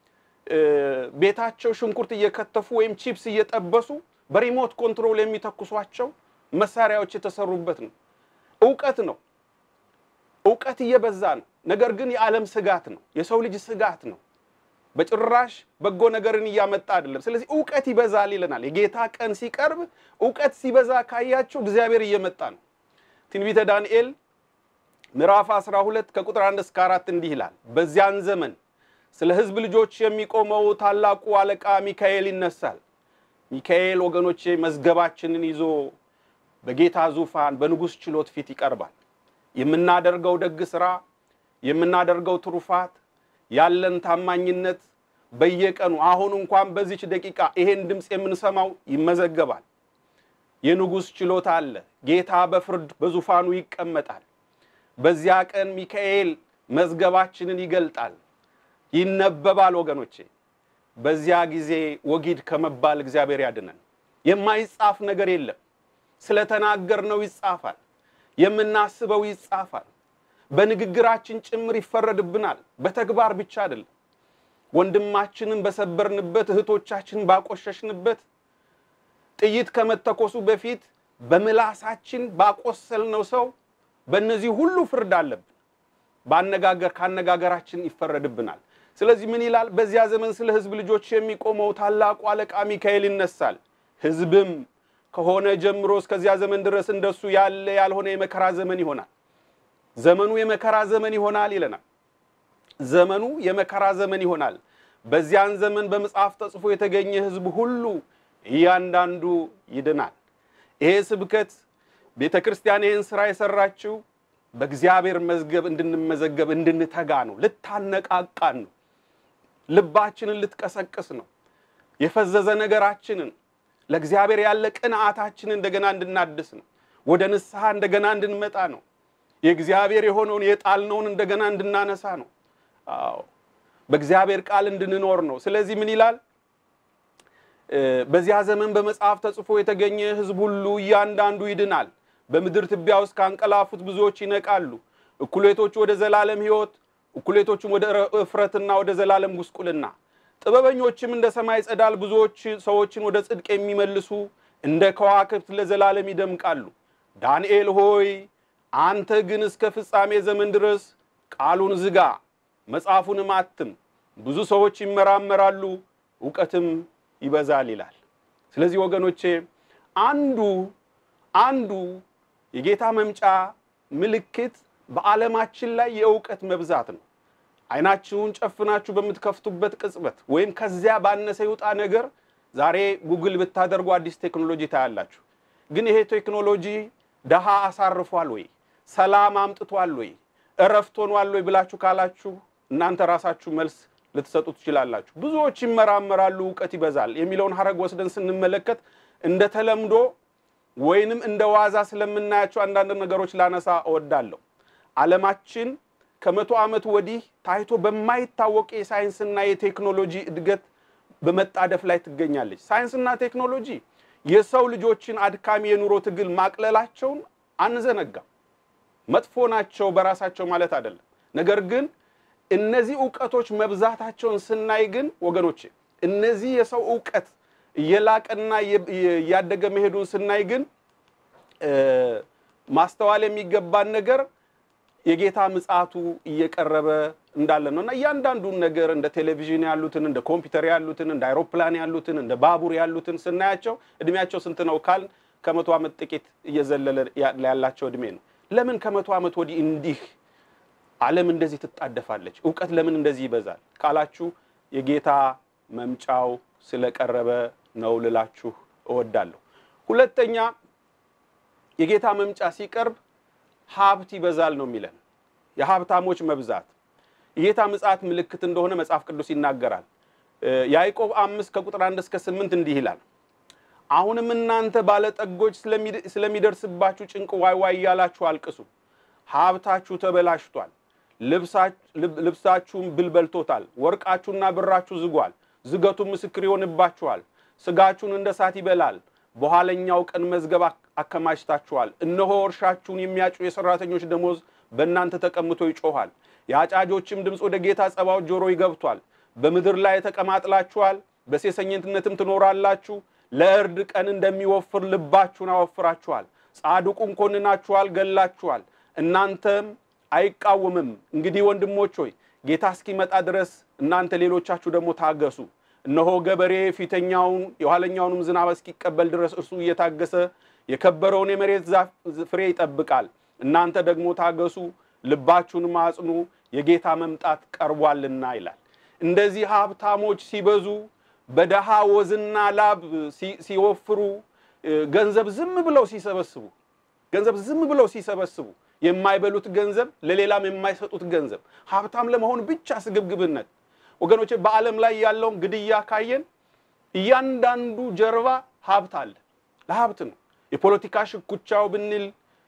ቤታቸው ሽንኩርት እየከተፉ ወይም ቺፕስ እየጠበሱ በሪሞት ኮንትሮል የሚተኩሷቸው መሳሪያዎች የተሰሩበት ነው። እውቀት ነው። እውቀት እየበዛ ነው። ነገር ግን የዓለም ስጋት ነው። የሰው ልጅ ስጋት ነው። በጭራሽ በጎ ነገርን እያመጣ አይደለም። ስለዚህ እውቀት ይበዛል ይለናል። የጌታ ቀን ሲቀርብ እውቀት ሲበዛ ካያቸው እግዚአብሔር እየመጣ ነው። ትንቢተ ዳንኤል ምዕራፍ 12 ከቁጥር 1 እስከ 4 እንዲህ ይላል። በዚያን ዘመን ስለ ሕዝብ ልጆች የሚቆመው ታላቁ አለቃ ሚካኤል ይነሳል። ሚካኤል ወገኖቼ መዝገባችንን ይዞ በጌታ ዙፋን በንጉሥ ችሎት ፊት ይቀርባል። የምናደርገው ደግ ስራ፣ የምናደርገው ትሩፋት፣ ያለን ታማኝነት በየቀኑ አሁን እንኳን በዚች ደቂቃ ይሄን ድምፅ የምንሰማው ይመዘገባል። የንጉሥ ችሎት አለ። ጌታ በፍርድ በዙፋኑ ይቀመጣል። በዚያ ቀን ሚካኤል መዝገባችንን ይገልጣል፣ ይነበባል። ወገኖቼ በዚያ ጊዜ ወጊድ ከመባል እግዚአብሔር ያድነን። የማይጻፍ ነገር የለም። ስለተናገርነው ይጻፋል። የምናስበው ይጻፋል። በንግግራችን ጭምር ይፈረድብናል። በተግባር ብቻ አይደለም። ወንድማችንን በሰበርንበት፣ እህቶቻችንን ባቆሸሽንበት፣ ጥይት ከመተኮሱ በፊት በምላሳችን ባቆሰልነው ሰው በእነዚህ ሁሉ ፍርድ አለብን። በአነጋገር ከአነጋገራችን ይፈረድብናል። ስለዚህ ምን ይላል? በዚያ ዘመን ስለ ሕዝብ ልጆች የሚቆመው ታላቁ አለቃ ሚካኤል ይነሳል። ሕዝብም ከሆነ ጀምሮ እስከዚያ ዘመን ድረስ እንደሱ ያለ ያልሆነ የመከራ ዘመን ይሆናል። ዘመኑ የመከራ ዘመን ይሆናል ይለናል። ዘመኑ የመከራ ዘመን ይሆናል። በዚያን ዘመን በመጽሐፍ ተጽፎ የተገኘ ሕዝብ ሁሉ እያንዳንዱ ይድናል። ይሄ ስብከት ቤተ ክርስቲያን ይህን ስራ የሰራችው በእግዚአብሔር መዝገብ እንድንመዘገብ እንድንተጋ ነው። ልታነቃቃን ነው። ልባችንን ልትቀሰቅስ ነው። የፈዘዘ ነገራችንን ለእግዚአብሔር ያለ ቅንዓታችንን እንደገና እንድናድስ ነው። ወደ ንስሐ እንደገና እንድንመጣ ነው። የእግዚአብሔር የሆነውን የጣልነውን እንደገና እንድናነሳ ነው። አዎ በእግዚአብሔር ቃል እንድንኖር ነው። ስለዚህ ምን ይላል? በዚያ ዘመን በመጽሐፍ ተጽፎ የተገኘ ሕዝብ ሁሉ እያንዳንዱ ይድናል። በምድር ትቢያ ውስጥ ካንቀላፉት ብዙዎች ይነቃሉ። እኩሌቶቹ ወደ ዘላለም ሕይወት፣ እኩሌቶቹም ወደ እፍረትና ወደ ዘላለም ጉስቁልና። ጥበበኞችም እንደ ሰማይ ጸዳል፣ ብዙዎች ሰዎችን ወደ ጽድቅ የሚመልሱ እንደ ከዋክብት ለዘላለም ይደምቃሉ። ዳንኤል ሆይ አንተ ግን እስከ ፍጻሜ ዘመን ድረስ ቃሉን ዝጋ፣ መጽሐፉንም አትም። ብዙ ሰዎች ይመራመራሉ፣ እውቀትም ይበዛል ይላል። ስለዚህ ወገኖቼ አንዱ አንዱ የጌታ መምጫ ምልክት በዓለማችን ላይ የእውቀት መብዛት ነው። አይናችሁን ጨፍናችሁ በምትከፍቱበት ቅጽበት ወይም ከዚያ ባነሰ ይውጣ ነገር ዛሬ ጉግል ብታደርጉ አዲስ ቴክኖሎጂ ታያላችሁ። ግን ይሄ ቴክኖሎጂ ደሃ አሳርፏል ወይ? ሰላም አምጥቷል ወይ? እረፍት ሆኗል ወይ ብላችሁ ካላችሁ እናንተ ራሳችሁ መልስ ልትሰጡ ትችላላችሁ። ብዙዎች ይመራመራሉ፣ እውቀት ይበዛል የሚለውን ሀረግ ወስደን ስንመለከት እንደ ተለምዶ ወይንም እንደ ዋዛ ስለምናያቸው አንዳንድ ነገሮች ላነሳ እወዳለሁ። ዓለማችን ከመቶ ዓመት ወዲህ ታይቶ በማይታወቅ የሳይንስና የቴክኖሎጂ እድገት በመጣደፍ ላይ ትገኛለች። ሳይንስና ቴክኖሎጂ የሰው ልጆችን አድካሚ የኑሮ ትግል ማቅለላቸውን አንዘነጋም። መጥፎ ናቸው በራሳቸው ማለት አይደለም። ነገር ግን እነዚህ እውቀቶች መብዛታቸውን ስናይ ግን ወገኖቼ እነዚህ የሰው እውቀት እየላቀና እያደገ መሄዱን ስናይ ግን ማስተዋል የሚገባን ነገር የጌታ ምጽአቱ እየቀረበ እንዳለ ነው እና እያንዳንዱን ነገር እንደ ቴሌቪዥን ያሉትን እንደ ኮምፒውተር ያሉትን እንደ አይሮፕላን ያሉትን እንደ ባቡር ያሉትን ስናያቸው እድሜያቸው ስንት ነው ካል ከመቶ ዓመት ጥቂት እየዘለለ ያላቸው እድሜ ነው። ለምን ከመቶ ዓመት ወዲህ እንዲህ ዓለም እንደዚህ ትጣደፋለች? እውቀት ለምን እንደዚህ ይበዛል ካላችሁ የጌታ መምጫው ስለቀረበ ነው ልላችሁ እወዳለሁ። ሁለተኛ የጌታ መምጫ ሲቀርብ ሀብት ይበዛል ነው የሚለን። የሀብታሞች መብዛት የጌታ ምጽአት ምልክት እንደሆነ መጽሐፍ ቅዱስ ይናገራል። ያዕቆብ አምስት ከቁጥር አንድ እስከ ስምንት እንዲህ ይላል አሁንም እናንተ ባለጠጎች ስለሚደርስባችሁ ጭንቅ ዋይ ዋይ እያላችሁ አልቅሱ። ሀብታችሁ ተበላሽቷል፣ ልብሳችሁም ብል በልቶታል፣ ወርቃችሁና ብራችሁ ዝጓል፣ ዝገቱም ምስክር ይሆንባችኋል። ስጋችሁን እንደ እሳት ይበላል፣ በኋለኛው ቀን መዝገብ አከማችታችኋል። እነሆ እርሻችሁን የሚያጩ የሰራተኞች ደሞዝ በእናንተ ተቀምጦ ይጮኋል። የአጫጆችም ድምፅ ወደ ጌታ ጸባዖት ጆሮ ይገብቷል። በምድር ላይ ተቀማጥላችኋል፣ በሴሰኝነትም ትኖራላችሁ። ለእርድ ቀን እንደሚወፍር ልባችሁን አወፍራችኋል። ጻድቁን ኮንናችኋል፣ ገላችኋል፣ እናንተም አይቃወምም። እንግዲህ ወንድሞች ሆይ ጌታ እስኪመጣ ድረስ እናንተ ሌሎቻችሁ ደግሞ ታገሱ። እነሆ ገበሬ ፊተኛውን የኋለኛውንም ዝናብ እስኪቀበል ድረስ እርሱ እየታገሰ የከበረውን የመሬት ዛፍ ፍሬ ይጠብቃል። እናንተ ደግሞ ታገሱ፣ ልባችሁንም አጽኑ፣ የጌታ መምጣት ቀርቧልና ይላል። እንደዚህ ሀብታሞች ሲበዙ በደሃ ወዝና ላብ ሲወፍሩ ገንዘብ ዝም ብለው ሲሰበስቡ ገንዘብ ዝም ብለው ሲሰበስቡ የማይበሉት ገንዘብ ለሌላም የማይሰጡት ገንዘብ ሀብታም ለመሆን ብቻ ስግብግብነት። ወገኖቼ በዓለም ላይ ያለውን ግድያ ካየን እያንዳንዱ ጀርባ ሀብት አለ። ለሀብት ነው። የፖለቲካ ሽኩቻው ብንል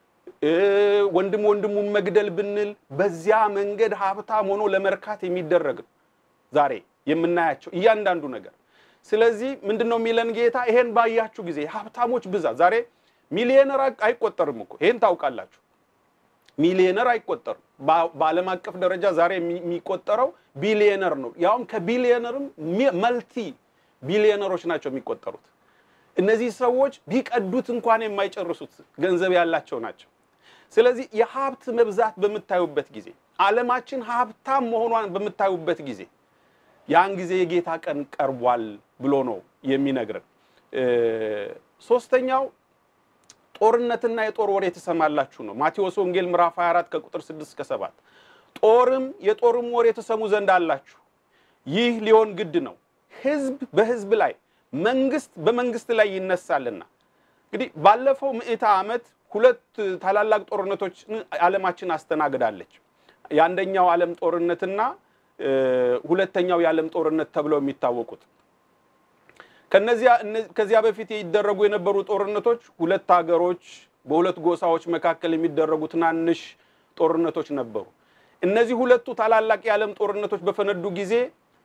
ወንድም ወንድሙን መግደል ብንል በዚያ መንገድ ሀብታም ሆኖ ለመርካት የሚደረግ ነው ዛሬ የምናያቸው እያንዳንዱ ነገር። ስለዚህ ምንድን ነው የሚለን ጌታ? ይሄን ባያችሁ ጊዜ ሀብታሞች ብዛት ዛሬ ሚሊዮነር አይቆጠርም እኮ ይሄን ታውቃላችሁ። ሚሊዮነር አይቆጠርም። በዓለም አቀፍ ደረጃ ዛሬ የሚቆጠረው ቢሊዮነር ነው። ያውም ከቢሊዮነርም መልቲ ቢሊዮነሮች ናቸው የሚቆጠሩት። እነዚህ ሰዎች ቢቀዱት እንኳን የማይጨርሱት ገንዘብ ያላቸው ናቸው። ስለዚህ የሀብት መብዛት በምታዩበት ጊዜ ዓለማችን ሀብታም መሆኗን በምታዩበት ጊዜ ያን ጊዜ የጌታ ቀን ቀርቧል ብሎ ነው የሚነግረን። ሶስተኛው ጦርነትና የጦር ወሬ ትሰማላችሁ ነው። ማቴዎስ ወንጌል ምዕራፍ 24 ከቁጥር 6 እስከ 7 ጦርም የጦርም ወሬ ትሰሙ ዘንድ አላችሁ፣ ይህ ሊሆን ግድ ነው፣ ሕዝብ በሕዝብ ላይ መንግስት በመንግስት ላይ ይነሳልና። እንግዲህ ባለፈው ምዕተ ዓመት ሁለት ታላላቅ ጦርነቶች ዓለማችን አስተናግዳለች። የአንደኛው ዓለም ጦርነትና ሁለተኛው የዓለም ጦርነት ተብለው የሚታወቁት ከነዚያ ከዚያ በፊት ይደረጉ የነበሩ ጦርነቶች ሁለት ሀገሮች በሁለት ጎሳዎች መካከል የሚደረጉ ትናንሽ ጦርነቶች ነበሩ። እነዚህ ሁለቱ ታላላቅ የዓለም ጦርነቶች በፈነዱ ጊዜ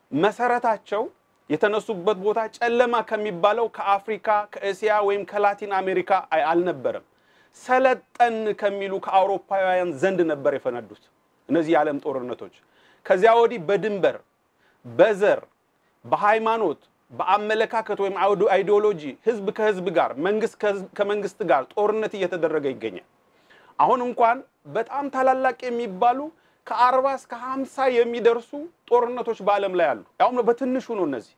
መሰረታቸው የተነሱበት ቦታ ጨለማ ከሚባለው ከአፍሪካ፣ ከእስያ ወይም ከላቲን አሜሪካ አልነበረም። ሰለጠን ከሚሉ ከአውሮፓውያን ዘንድ ነበር የፈነዱት እነዚህ የዓለም ጦርነቶች። ከዚያ ወዲህ በድንበር፣ በዘር፣ በሃይማኖት፣ በአመለካከት ወይም አይዲዮሎጂ ህዝብ ከህዝብ ጋር፣ መንግስት ከመንግስት ጋር ጦርነት እየተደረገ ይገኛል። አሁን እንኳን በጣም ታላላቅ የሚባሉ ከአርባ እስከ ሀምሳ የሚደርሱ ጦርነቶች በዓለም ላይ አሉ። ያውም በትንሹ ነው። እነዚህ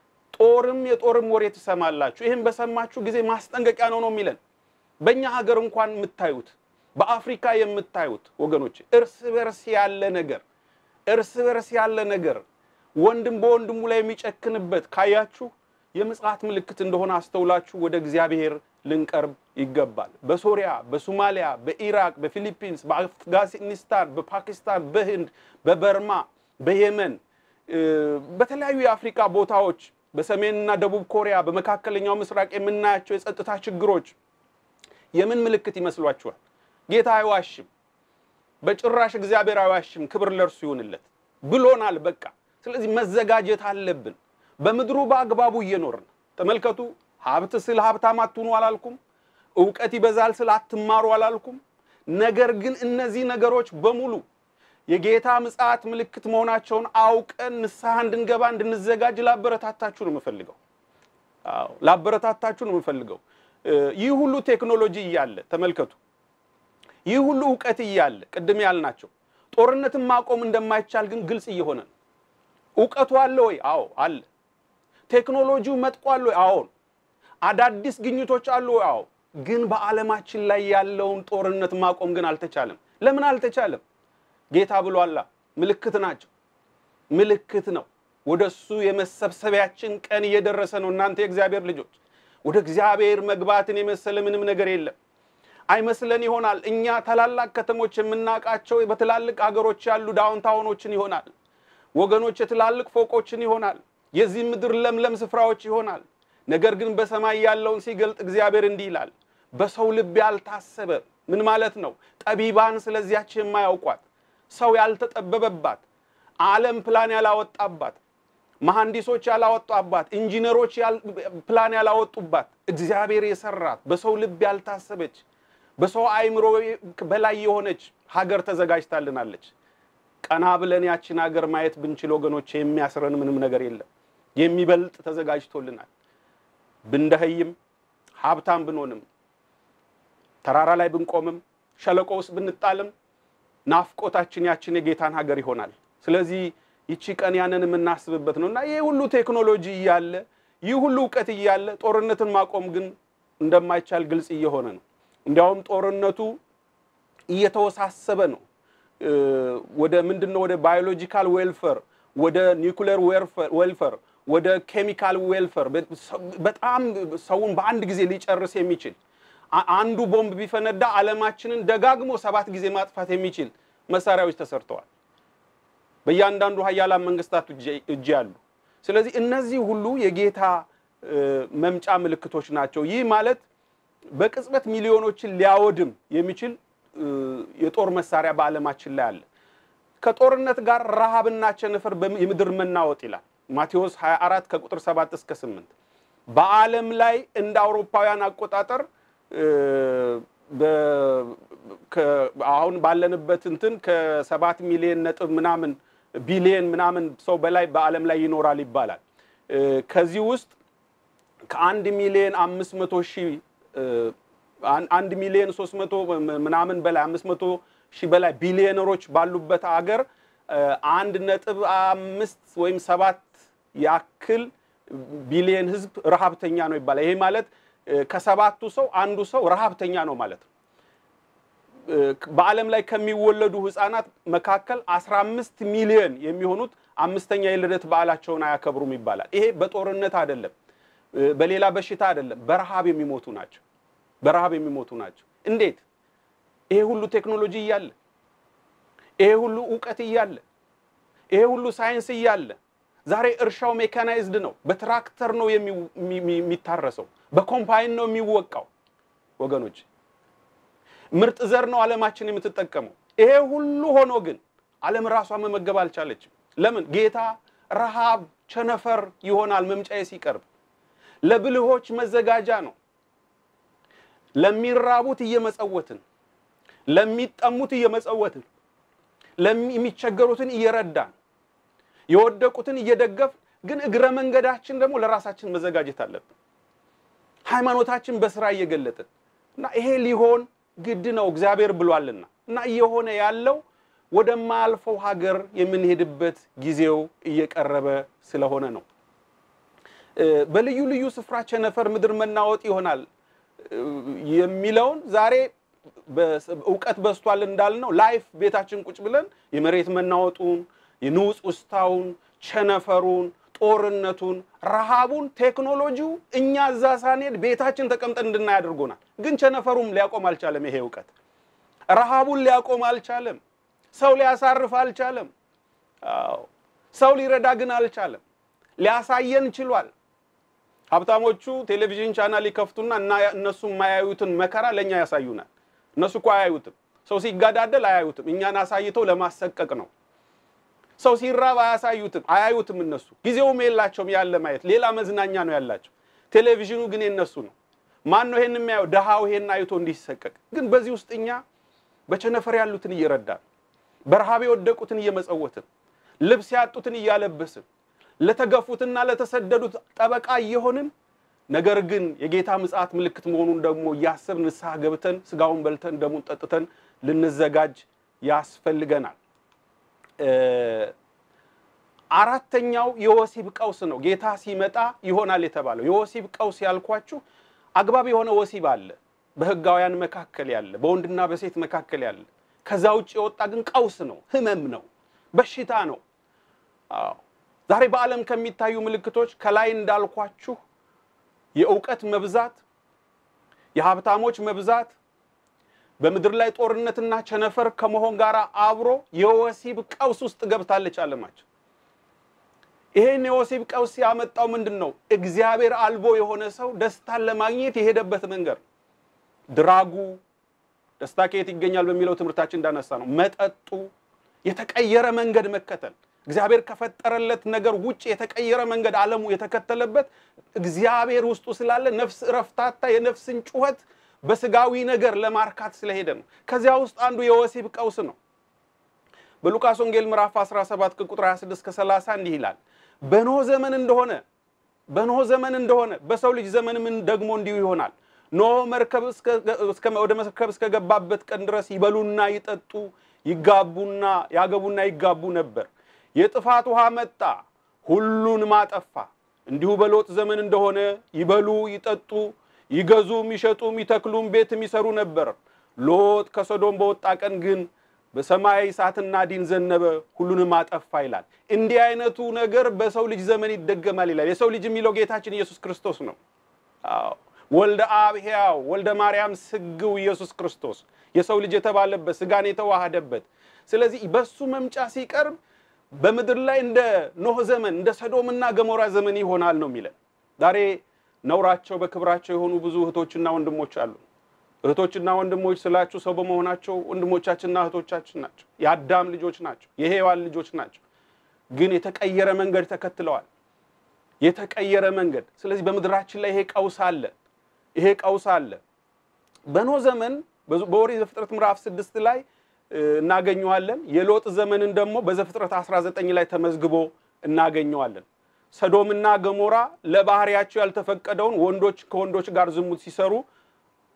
ጦርም የጦርም ወሬ ትሰማላችሁ። ይህም በሰማችሁ ጊዜ ማስጠንቀቂያ ነው ነው የሚለን በእኛ ሀገር እንኳን የምታዩት በአፍሪካ የምታዩት ወገኖች እርስ በርስ ያለ ነገር እርስ በርስ ያለ ነገር ወንድም በወንድሙ ላይ የሚጨክንበት ካያችሁ የምጽአት ምልክት እንደሆነ አስተውላችሁ ወደ እግዚአብሔር ልንቀርብ ይገባል። በሶሪያ፣ በሶማሊያ፣ በኢራቅ፣ በፊሊፒንስ፣ በአፍጋኒስታን፣ በፓኪስታን፣ በህንድ፣ በበርማ፣ በየመን፣ በተለያዩ የአፍሪካ ቦታዎች፣ በሰሜንና ደቡብ ኮሪያ፣ በመካከለኛው ምስራቅ የምናያቸው የጸጥታ ችግሮች የምን ምልክት ይመስሏችኋል? ጌታ አይዋሽም። በጭራሽ እግዚአብሔር አይዋሽም። ክብር ለእርሱ ይሁንለት ብሎናል። በቃ ስለዚህ መዘጋጀት አለብን። በምድሩ በአግባቡ እየኖርን ተመልከቱ። ሀብት ስል ሀብታም አትሁኑ አላልኩም። እውቀት ይበዛል ስል አትማሩ አላልኩም። ነገር ግን እነዚህ ነገሮች በሙሉ የጌታ ምጽአት ምልክት መሆናቸውን አውቀን ንስሐ እንድንገባ እንድንዘጋጅ ላበረታታችሁ ነው የምፈልገው። አዎ ላበረታታችሁ ነው የምፈልገው። ይህ ሁሉ ቴክኖሎጂ እያለ ተመልከቱ፣ ይህ ሁሉ እውቀት እያለ ቅድም ያልናቸው ጦርነትን ማቆም እንደማይቻል ግን ግልጽ እየሆነ ነው። እውቀቱ አለ ወይ? አዎ አለ። ቴክኖሎጂው መጥቋል ወይ? አዎን። አዳዲስ ግኝቶች አሉ ወይ? አዎ። ግን በዓለማችን ላይ ያለውን ጦርነት ማቆም ግን አልተቻለም። ለምን አልተቻለም? ጌታ ብሏላ። ምልክት ናቸው። ምልክት ነው። ወደሱ የመሰብሰቢያችን ቀን እየደረሰ ነው። እናንተ የእግዚአብሔር ልጆች ወደ እግዚአብሔር መግባትን የመሰለ ምንም ነገር የለም። አይመስለን ይሆናል እኛ ታላላቅ ከተሞች የምናውቃቸው በትላልቅ ሀገሮች ያሉ ዳውንታውኖችን ይሆናል ወገኖች የትላልቅ ፎቆችን ይሆናል የዚህ ምድር ለምለም ስፍራዎች ይሆናል። ነገር ግን በሰማይ ያለውን ሲገልጥ እግዚአብሔር እንዲህ ይላል፣ በሰው ልብ ያልታሰበ ምን ማለት ነው? ጠቢባን ስለዚያች የማያውቋት ሰው ያልተጠበበባት ዓለም ፕላን ያላወጣባት መሐንዲሶች ያላወጣባት ኢንጂነሮች ፕላን ያላወጡባት እግዚአብሔር የሰራት በሰው ልብ ያልታሰበች በሰው አእምሮ በላይ የሆነች ሀገር ተዘጋጅታልናለች። ቀና ብለን ያችን ሀገር ማየት ብንችል ወገኖች የሚያስረን ምንም ነገር የለም። የሚበልጥ ተዘጋጅቶልናል። ብንደኸይም ሀብታም ብንሆንም ተራራ ላይ ብንቆምም ሸለቆ ውስጥ ብንጣልም ናፍቆታችን ያችን የጌታን ሀገር ይሆናል። ስለዚህ ይቺ ቀን ያንን የምናስብበት ነው እና ይህ ሁሉ ቴክኖሎጂ እያለ ይህ ሁሉ እውቀት እያለ ጦርነትን ማቆም ግን እንደማይቻል ግልጽ እየሆነ ነው። እንዲያውም ጦርነቱ እየተወሳሰበ ነው። ወደ ምንድን ነው? ወደ ባዮሎጂካል ዌልፈር፣ ወደ ኒውክሌር ዌልፈር፣ ወደ ኬሚካል ዌልፈር በጣም ሰውን በአንድ ጊዜ ሊጨርስ የሚችል አንዱ ቦምብ ቢፈነዳ ዓለማችንን ደጋግሞ ሰባት ጊዜ ማጥፋት የሚችል መሳሪያዎች ተሰርተዋል። በእያንዳንዱ ሀያላን መንግስታት እጅ ያሉ። ስለዚህ እነዚህ ሁሉ የጌታ መምጫ ምልክቶች ናቸው። ይህ ማለት በቅጽበት ሚሊዮኖችን ሊያወድም የሚችል የጦር መሳሪያ በዓለማችን ላይ አለ። ከጦርነት ጋር ረሃብና ቸነፈር የምድር መናወጥ ይላል ማቴዎስ 24 ከቁጥር 7 እስከ 8 በዓለም ላይ እንደ አውሮፓውያን አቆጣጠር አሁን ባለንበት እንትን ከሰባት ሚሊዮን ነጥብ ምናምን ቢሊየን ምናምን ሰው በላይ በዓለም ላይ ይኖራል ይባላል። ከዚህ ውስጥ ከአንድ ሚሊዮን አምስት መቶ ሺህ አንድ ሚሊዮን ሶስት መቶ ምናምን በላይ አምስት መቶ ሺህ በላይ ቢሊዮነሮች ባሉበት አገር አንድ ነጥብ አምስት ወይም ሰባት ያክል ቢሊየን ህዝብ ረሃብተኛ ነው ይባላል። ይሄ ማለት ከሰባቱ ሰው አንዱ ሰው ረሃብተኛ ነው ማለት ነው። በዓለም ላይ ከሚወለዱ ህፃናት መካከል 15 ሚሊዮን የሚሆኑት አምስተኛ የልደት በዓላቸውን አያከብሩም ይባላል። ይሄ በጦርነት አይደለም፣ በሌላ በሽታ አይደለም፣ በረሃብ የሚሞቱ ናቸው። በረሃብ የሚሞቱ ናቸው። እንዴት? ይሄ ሁሉ ቴክኖሎጂ እያለ ይሄ ሁሉ እውቀት እያለ ይሄ ሁሉ ሳይንስ እያለ ዛሬ እርሻው ሜካናይዝድ ነው። በትራክተር ነው የሚታረሰው፣ በኮምፓይን ነው የሚወቃው። ወገኖች ምርጥ ዘር ነው ዓለማችን የምትጠቀመው። ይሄ ሁሉ ሆኖ ግን ዓለም ራሷ መመገብ አልቻለችም። ለምን? ጌታ ረሃብ ቸነፈር ይሆናል መምጫዬ ሲቀርብ ለብልሆች መዘጋጃ ነው። ለሚራቡት እየመጸወትን፣ ለሚጠሙት እየመጸወትን፣ የሚቸገሩትን እየረዳን የወደቁትን እየደገፍ ግን እግረ መንገዳችን ደግሞ ለራሳችን መዘጋጀት አለብን። ሃይማኖታችን በስራ እየገለጥን እና ይሄ ሊሆን ግድ ነው እግዚአብሔር ብሏልና እና እየሆነ ያለው ወደማያልፈው ሀገር የምንሄድበት ጊዜው እየቀረበ ስለሆነ ነው። በልዩ ልዩ ስፍራ ቸነፈር፣ ምድር መናወጥ ይሆናል የሚለውን ዛሬ እውቀት በዝቷል እንዳልነው ላይፍ ቤታችን ቁጭ ብለን የመሬት መናወጡን የንውፅ ውስታውን፣ ቸነፈሩን፣ ጦርነቱን፣ ረሃቡን፣ ቴክኖሎጂው እኛ እዛ ሳንሄድ ቤታችን ተቀምጠን እንድናይ አድርጎናል። ግን ቸነፈሩም ሊያቆም አልቻለም። ይሄ እውቀት ረሃቡን ሊያቆም አልቻለም። ሰው ሊያሳርፍ አልቻለም። አዎ ሰው ሊረዳ ግን አልቻለም። ሊያሳየን ችሏል። ሀብታሞቹ ቴሌቪዥን ቻናል ይከፍቱና እና እነሱ የማያዩትን መከራ ለእኛ ያሳዩናል። እነሱ እኮ አያዩትም። ሰው ሲጋዳደል አያዩትም። እኛን አሳይተው ለማሰቀቅ ነው። ሰው ሲራብ አያሳዩትም፣ አያዩትም። እነሱ ጊዜውም የላቸውም ያለ ማየት፣ ሌላ መዝናኛ ነው ያላቸው። ቴሌቪዥኑ ግን የነሱ ነው። ማን ነው ይሄን የሚያየው? ድሃው ይሄን አይቶ እንዲሰቀቅ። ግን በዚህ ውስጥ እኛ በቸነፈር ያሉትን እየረዳን፣ በረሃብ የወደቁትን እየመጸወትን፣ ልብስ ያጡትን እያለበስን፣ ለተገፉትና ለተሰደዱት ጠበቃ እየሆንን ነገር ግን የጌታ ምጽአት ምልክት መሆኑን ደግሞ እያሰብን ንስሐ ገብተን ስጋውን በልተን ደሙን ጠጥተን ልንዘጋጅ ያስፈልገናል። አራተኛው የወሲብ ቀውስ ነው። ጌታ ሲመጣ ይሆናል የተባለው የወሲብ ቀውስ ያልኳችሁ አግባብ የሆነ ወሲብ አለ፣ በሕጋውያን መካከል ያለ፣ በወንድና በሴት መካከል ያለ። ከዛ ውጭ የወጣ ግን ቀውስ ነው፣ ህመም ነው፣ በሽታ ነው። አዎ ዛሬ በዓለም ከሚታዩ ምልክቶች ከላይ እንዳልኳችሁ የእውቀት መብዛት፣ የሀብታሞች መብዛት በምድር ላይ ጦርነትና ቸነፈር ከመሆን ጋር አብሮ የወሲብ ቀውስ ውስጥ ገብታለች ዓለማችን። ይሄን የወሲብ ቀውስ ያመጣው ምንድን ነው? እግዚአብሔር አልቦ የሆነ ሰው ደስታን ለማግኘት የሄደበት መንገድ ድራጉ፣ ደስታ ከየት ይገኛል በሚለው ትምህርታችን እንዳነሳ ነው። መጠጡ፣ የተቀየረ መንገድ መከተል፣ እግዚአብሔር ከፈጠረለት ነገር ውጭ የተቀየረ መንገድ ዓለሙ የተከተለበት እግዚአብሔር ውስጡ ስላለ ነፍስ እረፍታታ የነፍስን ጩኸት በስጋዊ ነገር ለማርካት ስለሄደ ነው። ከዚያ ውስጥ አንዱ የወሲብ ቀውስ ነው። በሉቃስ ወንጌል ምዕራፍ 17 ከቁጥር 26 እስከ 30 እንዲህ ይላል። በኖህ ዘመን እንደሆነ በኖህ ዘመን እንደሆነ በሰው ልጅ ዘመንም ደግሞ እንዲሁ ይሆናል። ኖህ መርከብ ወደ መርከብ እስከገባበት ቀን ድረስ ይበሉና ይጠጡ ይጋቡና ያገቡና ይጋቡ ነበር። የጥፋት ውሃ መጣ፣ ሁሉንም አጠፋ። እንዲሁ በሎጥ ዘመን እንደሆነ ይበሉ ይጠጡ ይገዙም ይሸጡም ይተክሉም ቤትም ይሰሩ ነበር። ሎጥ ከሶዶም በወጣ ቀን ግን በሰማይ እሳትና ዲን ዘነበ፣ ሁሉንም አጠፋ ይላል። እንዲህ አይነቱ ነገር በሰው ልጅ ዘመን ይደገማል ይላል። የሰው ልጅ የሚለው ጌታችን ኢየሱስ ክርስቶስ ነው። አዎ ወልደ አብ ሕያው ወልደ ማርያም ስግው ኢየሱስ ክርስቶስ የሰው ልጅ የተባለበት ስጋን የተዋሃደበት። ስለዚህ በሱ መምጫ ሲቀርብ በምድር ላይ እንደ ኖህ ዘመን እንደ ሰዶምና ገሞራ ዘመን ይሆናል ነው የሚለን ዛሬ ነውራቸው በክብራቸው የሆኑ ብዙ እህቶችና ወንድሞች አሉ። እህቶችና ወንድሞች ስላችሁ ሰው በመሆናቸው ወንድሞቻችንና እህቶቻችን ናቸው። የአዳም ልጆች ናቸው። የሔዋን ልጆች ናቸው። ግን የተቀየረ መንገድ ተከትለዋል። የተቀየረ መንገድ። ስለዚህ በምድራችን ላይ ይሄ ቀውስ አለ። ይሄ ቀውስ አለ። በኖህ ዘመን በኦሪት ዘፍጥረት ምዕራፍ ስድስት ላይ እናገኘዋለን። የሎጥ ዘመንን ደግሞ በዘፍጥረት 19 ላይ ተመዝግቦ እናገኘዋለን። ሰዶምና ገሞራ ለባህሪያቸው ያልተፈቀደውን ወንዶች ከወንዶች ጋር ዝሙት ሲሰሩ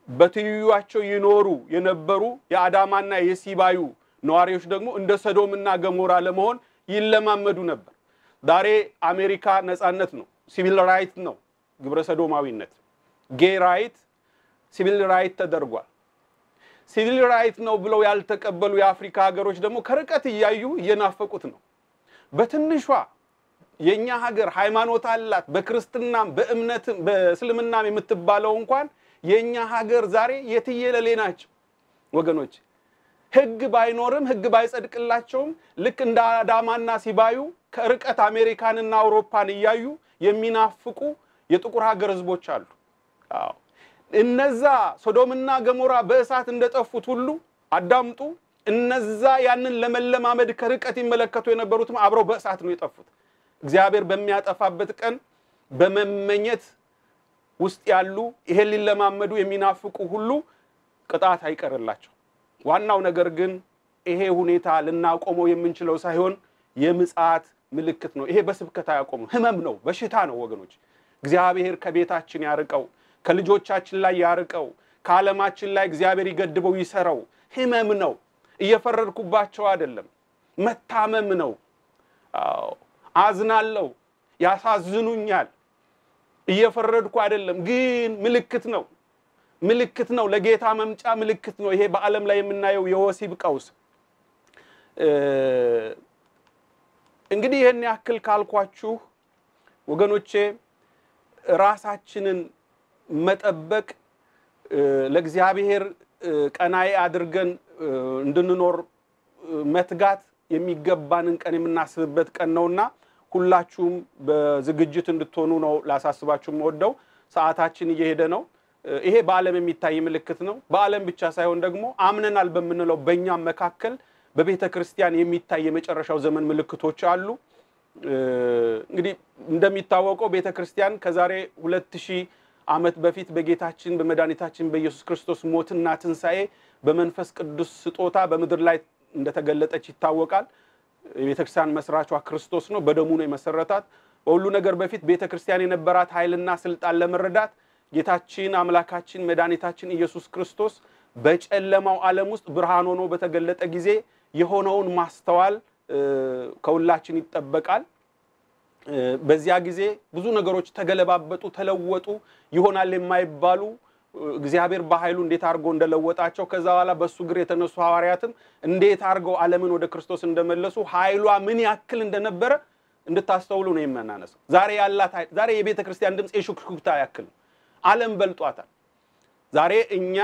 በትይዩቸው ይኖሩ የነበሩ የአዳማና የሲባዩ ነዋሪዎች ደግሞ እንደ ሰዶምና ገሞራ ለመሆን ይለማመዱ ነበር። ዛሬ አሜሪካ ነጻነት ነው፣ ሲቪል ራይት ነው፣ ግብረ ሰዶማዊነት ጌ ራይት ሲቪል ራይት ተደርጓል። ሲቪል ራይት ነው ብለው ያልተቀበሉ የአፍሪካ ሀገሮች ደግሞ ከርቀት እያዩ እየናፈቁት ነው። በትንሿ የእኛ ሀገር ሃይማኖት አላት፣ በክርስትናም በእምነትም በእስልምናም የምትባለው እንኳን የእኛ ሀገር ዛሬ የትየለሌ ናቸው ወገኖች። ህግ ባይኖርም ህግ ባይጸድቅላቸውም ልክ እንደ አዳማና ሲባዩ ከርቀት አሜሪካንና አውሮፓን እያዩ የሚናፍቁ የጥቁር ሀገር ህዝቦች አሉ። አዎ እነዛ ሶዶምና ገሞራ በእሳት እንደጠፉት ሁሉ አዳምጡ። እነዛ ያንን ለመለማመድ ከርቀት ይመለከቱ የነበሩትም አብረው በእሳት ነው የጠፉት። እግዚአብሔር በሚያጠፋበት ቀን በመመኘት ውስጥ ያሉ ይሄን ሊለማመዱ የሚናፍቁ ሁሉ ቅጣት አይቀርላቸው። ዋናው ነገር ግን ይሄ ሁኔታ ልናቆመው የምንችለው ሳይሆን የምጽአት ምልክት ነው። ይሄ በስብከት አያቆምም። ህመም ነው፣ በሽታ ነው ወገኖች። እግዚአብሔር ከቤታችን ያርቀው፣ ከልጆቻችን ላይ ያርቀው፣ ከዓለማችን ላይ እግዚአብሔር ይገድበው፣ ይሰረው። ህመም ነው። እየፈረድኩባቸው አይደለም፣ መታመም ነው። አዎ አዝናለሁ፣ ያሳዝኑኛል። እየፈረድኩ አይደለም፣ ግን ምልክት ነው ምልክት ነው። ለጌታ መምጫ ምልክት ነው። ይሄ በዓለም ላይ የምናየው የወሲብ ቀውስ እንግዲህ ይህን ያክል ካልኳችሁ ወገኖቼ ራሳችንን መጠበቅ ለእግዚአብሔር ቀናይ አድርገን እንድንኖር መትጋት የሚገባንን ቀን የምናስብበት ቀን ነውና ሁላችሁም በዝግጅት እንድትሆኑ ነው ላሳስባችሁ የምወደው። ሰዓታችን እየሄደ ነው። ይሄ በዓለም የሚታይ ምልክት ነው። በዓለም ብቻ ሳይሆን ደግሞ አምነናል በምንለው በእኛም መካከል በቤተ ክርስቲያን የሚታይ የመጨረሻው ዘመን ምልክቶች አሉ። እንግዲህ እንደሚታወቀው ቤተ ክርስቲያን ከዛሬ ሁለት ሺህ ዓመት በፊት በጌታችን በመድኃኒታችን በኢየሱስ ክርስቶስ ሞትና ትንሣኤ በመንፈስ ቅዱስ ስጦታ በምድር ላይ እንደተገለጠች ይታወቃል። የቤተ ክርስቲያን መስራቿ ክርስቶስ ነው። በደሙ ነው የመሰረታት። በሁሉ ነገር በፊት ቤተ ክርስቲያን የነበራት ኃይልና ስልጣን ለመረዳት ጌታችን አምላካችን መድኃኒታችን ኢየሱስ ክርስቶስ በጨለማው ዓለም ውስጥ ብርሃን ሆኖ በተገለጠ ጊዜ የሆነውን ማስተዋል ከሁላችን ይጠበቃል። በዚያ ጊዜ ብዙ ነገሮች ተገለባበጡ፣ ተለወጡ። ይሆናል የማይባሉ እግዚአብሔር በኃይሉ እንዴት አድርጎ እንደለወጣቸው ከዛ በኋላ በእሱ እግር የተነሱ ሐዋርያትም እንዴት አድርገው ዓለምን ወደ ክርስቶስ እንደመለሱ ኃይሏ ምን ያክል እንደነበረ እንድታስተውሉ ነው የምናነሳው። ዛሬ ያላት ኃይል ዛሬ የቤተ ክርስቲያን ድምፅ የሹክሹክታ ያክል ነው። ዓለም በልጧታል። ዛሬ እኛ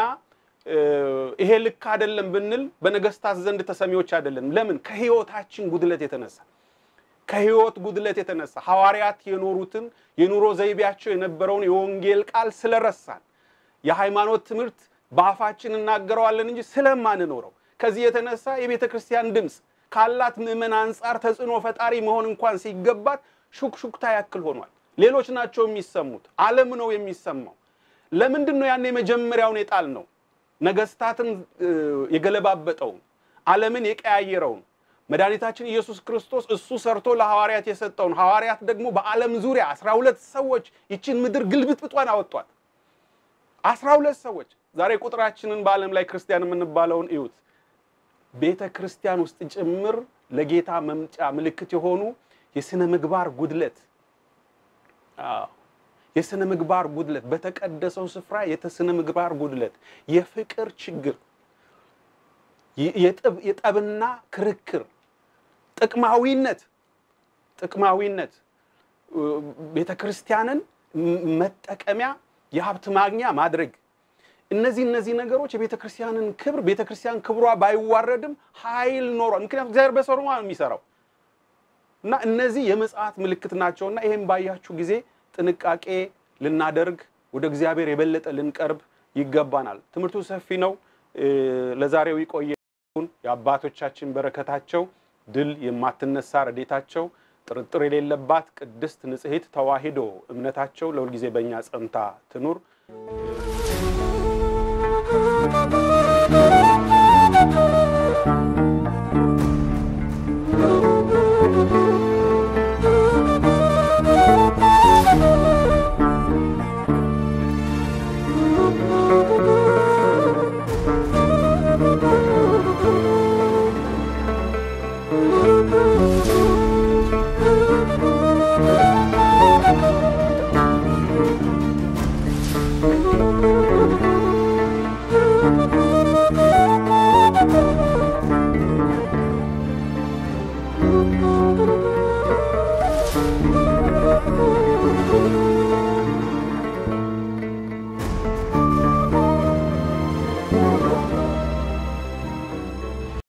ይሄ ልክ አይደለም ብንል በነገስታት ዘንድ ተሰሚዎች አይደለንም። ለምን? ከህይወታችን ጉድለት የተነሳ ከህይወት ጉድለት የተነሳ ሐዋርያት የኖሩትን የኑሮ ዘይቤያቸው የነበረውን የወንጌል ቃል ስለረሳን የሃይማኖት ትምህርት በአፋችን እናገረዋለን እንጂ ስለማንኖረው ከዚህ የተነሳ የቤተ ክርስቲያን ድምፅ ካላት ምዕመን አንጻር ተጽዕኖ ፈጣሪ መሆን እንኳን ሲገባት ሹክሹክታ ያክል ሆኗል። ሌሎች ናቸው የሚሰሙት፣ ዓለም ነው የሚሰማው። ለምንድን ነው ያን የመጀመሪያውን የጣል ነው ነገስታትን የገለባበጠውን ዓለምን የቀያየረውን መድኃኒታችን ኢየሱስ ክርስቶስ እሱ ሰርቶ ለሐዋርያት የሰጠውን ሐዋርያት ደግሞ በዓለም ዙሪያ አስራ ሁለት ሰዎች ይችን ምድር ግልብጥብጧን አወጧት። አስራ ሁለት ሰዎች ዛሬ ቁጥራችንን በዓለም ላይ ክርስቲያን የምንባለውን እዩት። ቤተ ክርስቲያን ውስጥ ጭምር ለጌታ መምጫ ምልክት የሆኑ የስነ ምግባር ጉድለት የስነ ምግባር ጉድለት፣ በተቀደሰው ስፍራ የስነ ምግባር ጉድለት፣ የፍቅር ችግር፣ የጠብና ክርክር፣ ጥቅማዊነት ጥቅማዊነት ቤተ ክርስቲያንን መጠቀሚያ የሀብት ማግኛ ማድረግ እነዚህ እነዚህ ነገሮች የቤተ ክርስቲያንን ክብር ቤተ ክርስቲያን ክብሯ ባይዋረድም ኃይል ኖሯል። ምክንያቱም እግዚአብሔር በሰሩ ነው የሚሰራው እና እነዚህ የምጽአት ምልክት ናቸውና ይህም ባያችሁ ጊዜ ጥንቃቄ ልናደርግ ወደ እግዚአብሔር የበለጠ ልንቀርብ ይገባናል። ትምህርቱ ሰፊ ነው። ለዛሬው ይቆየን። የአባቶቻችን በረከታቸው ድል የማትነሳ ረዴታቸው ጥርጥር የሌለባት ቅድስት ንጽሕት ተዋሂዶ እምነታቸው ለሁልጊዜ በእኛ ጸንታ ትኑር።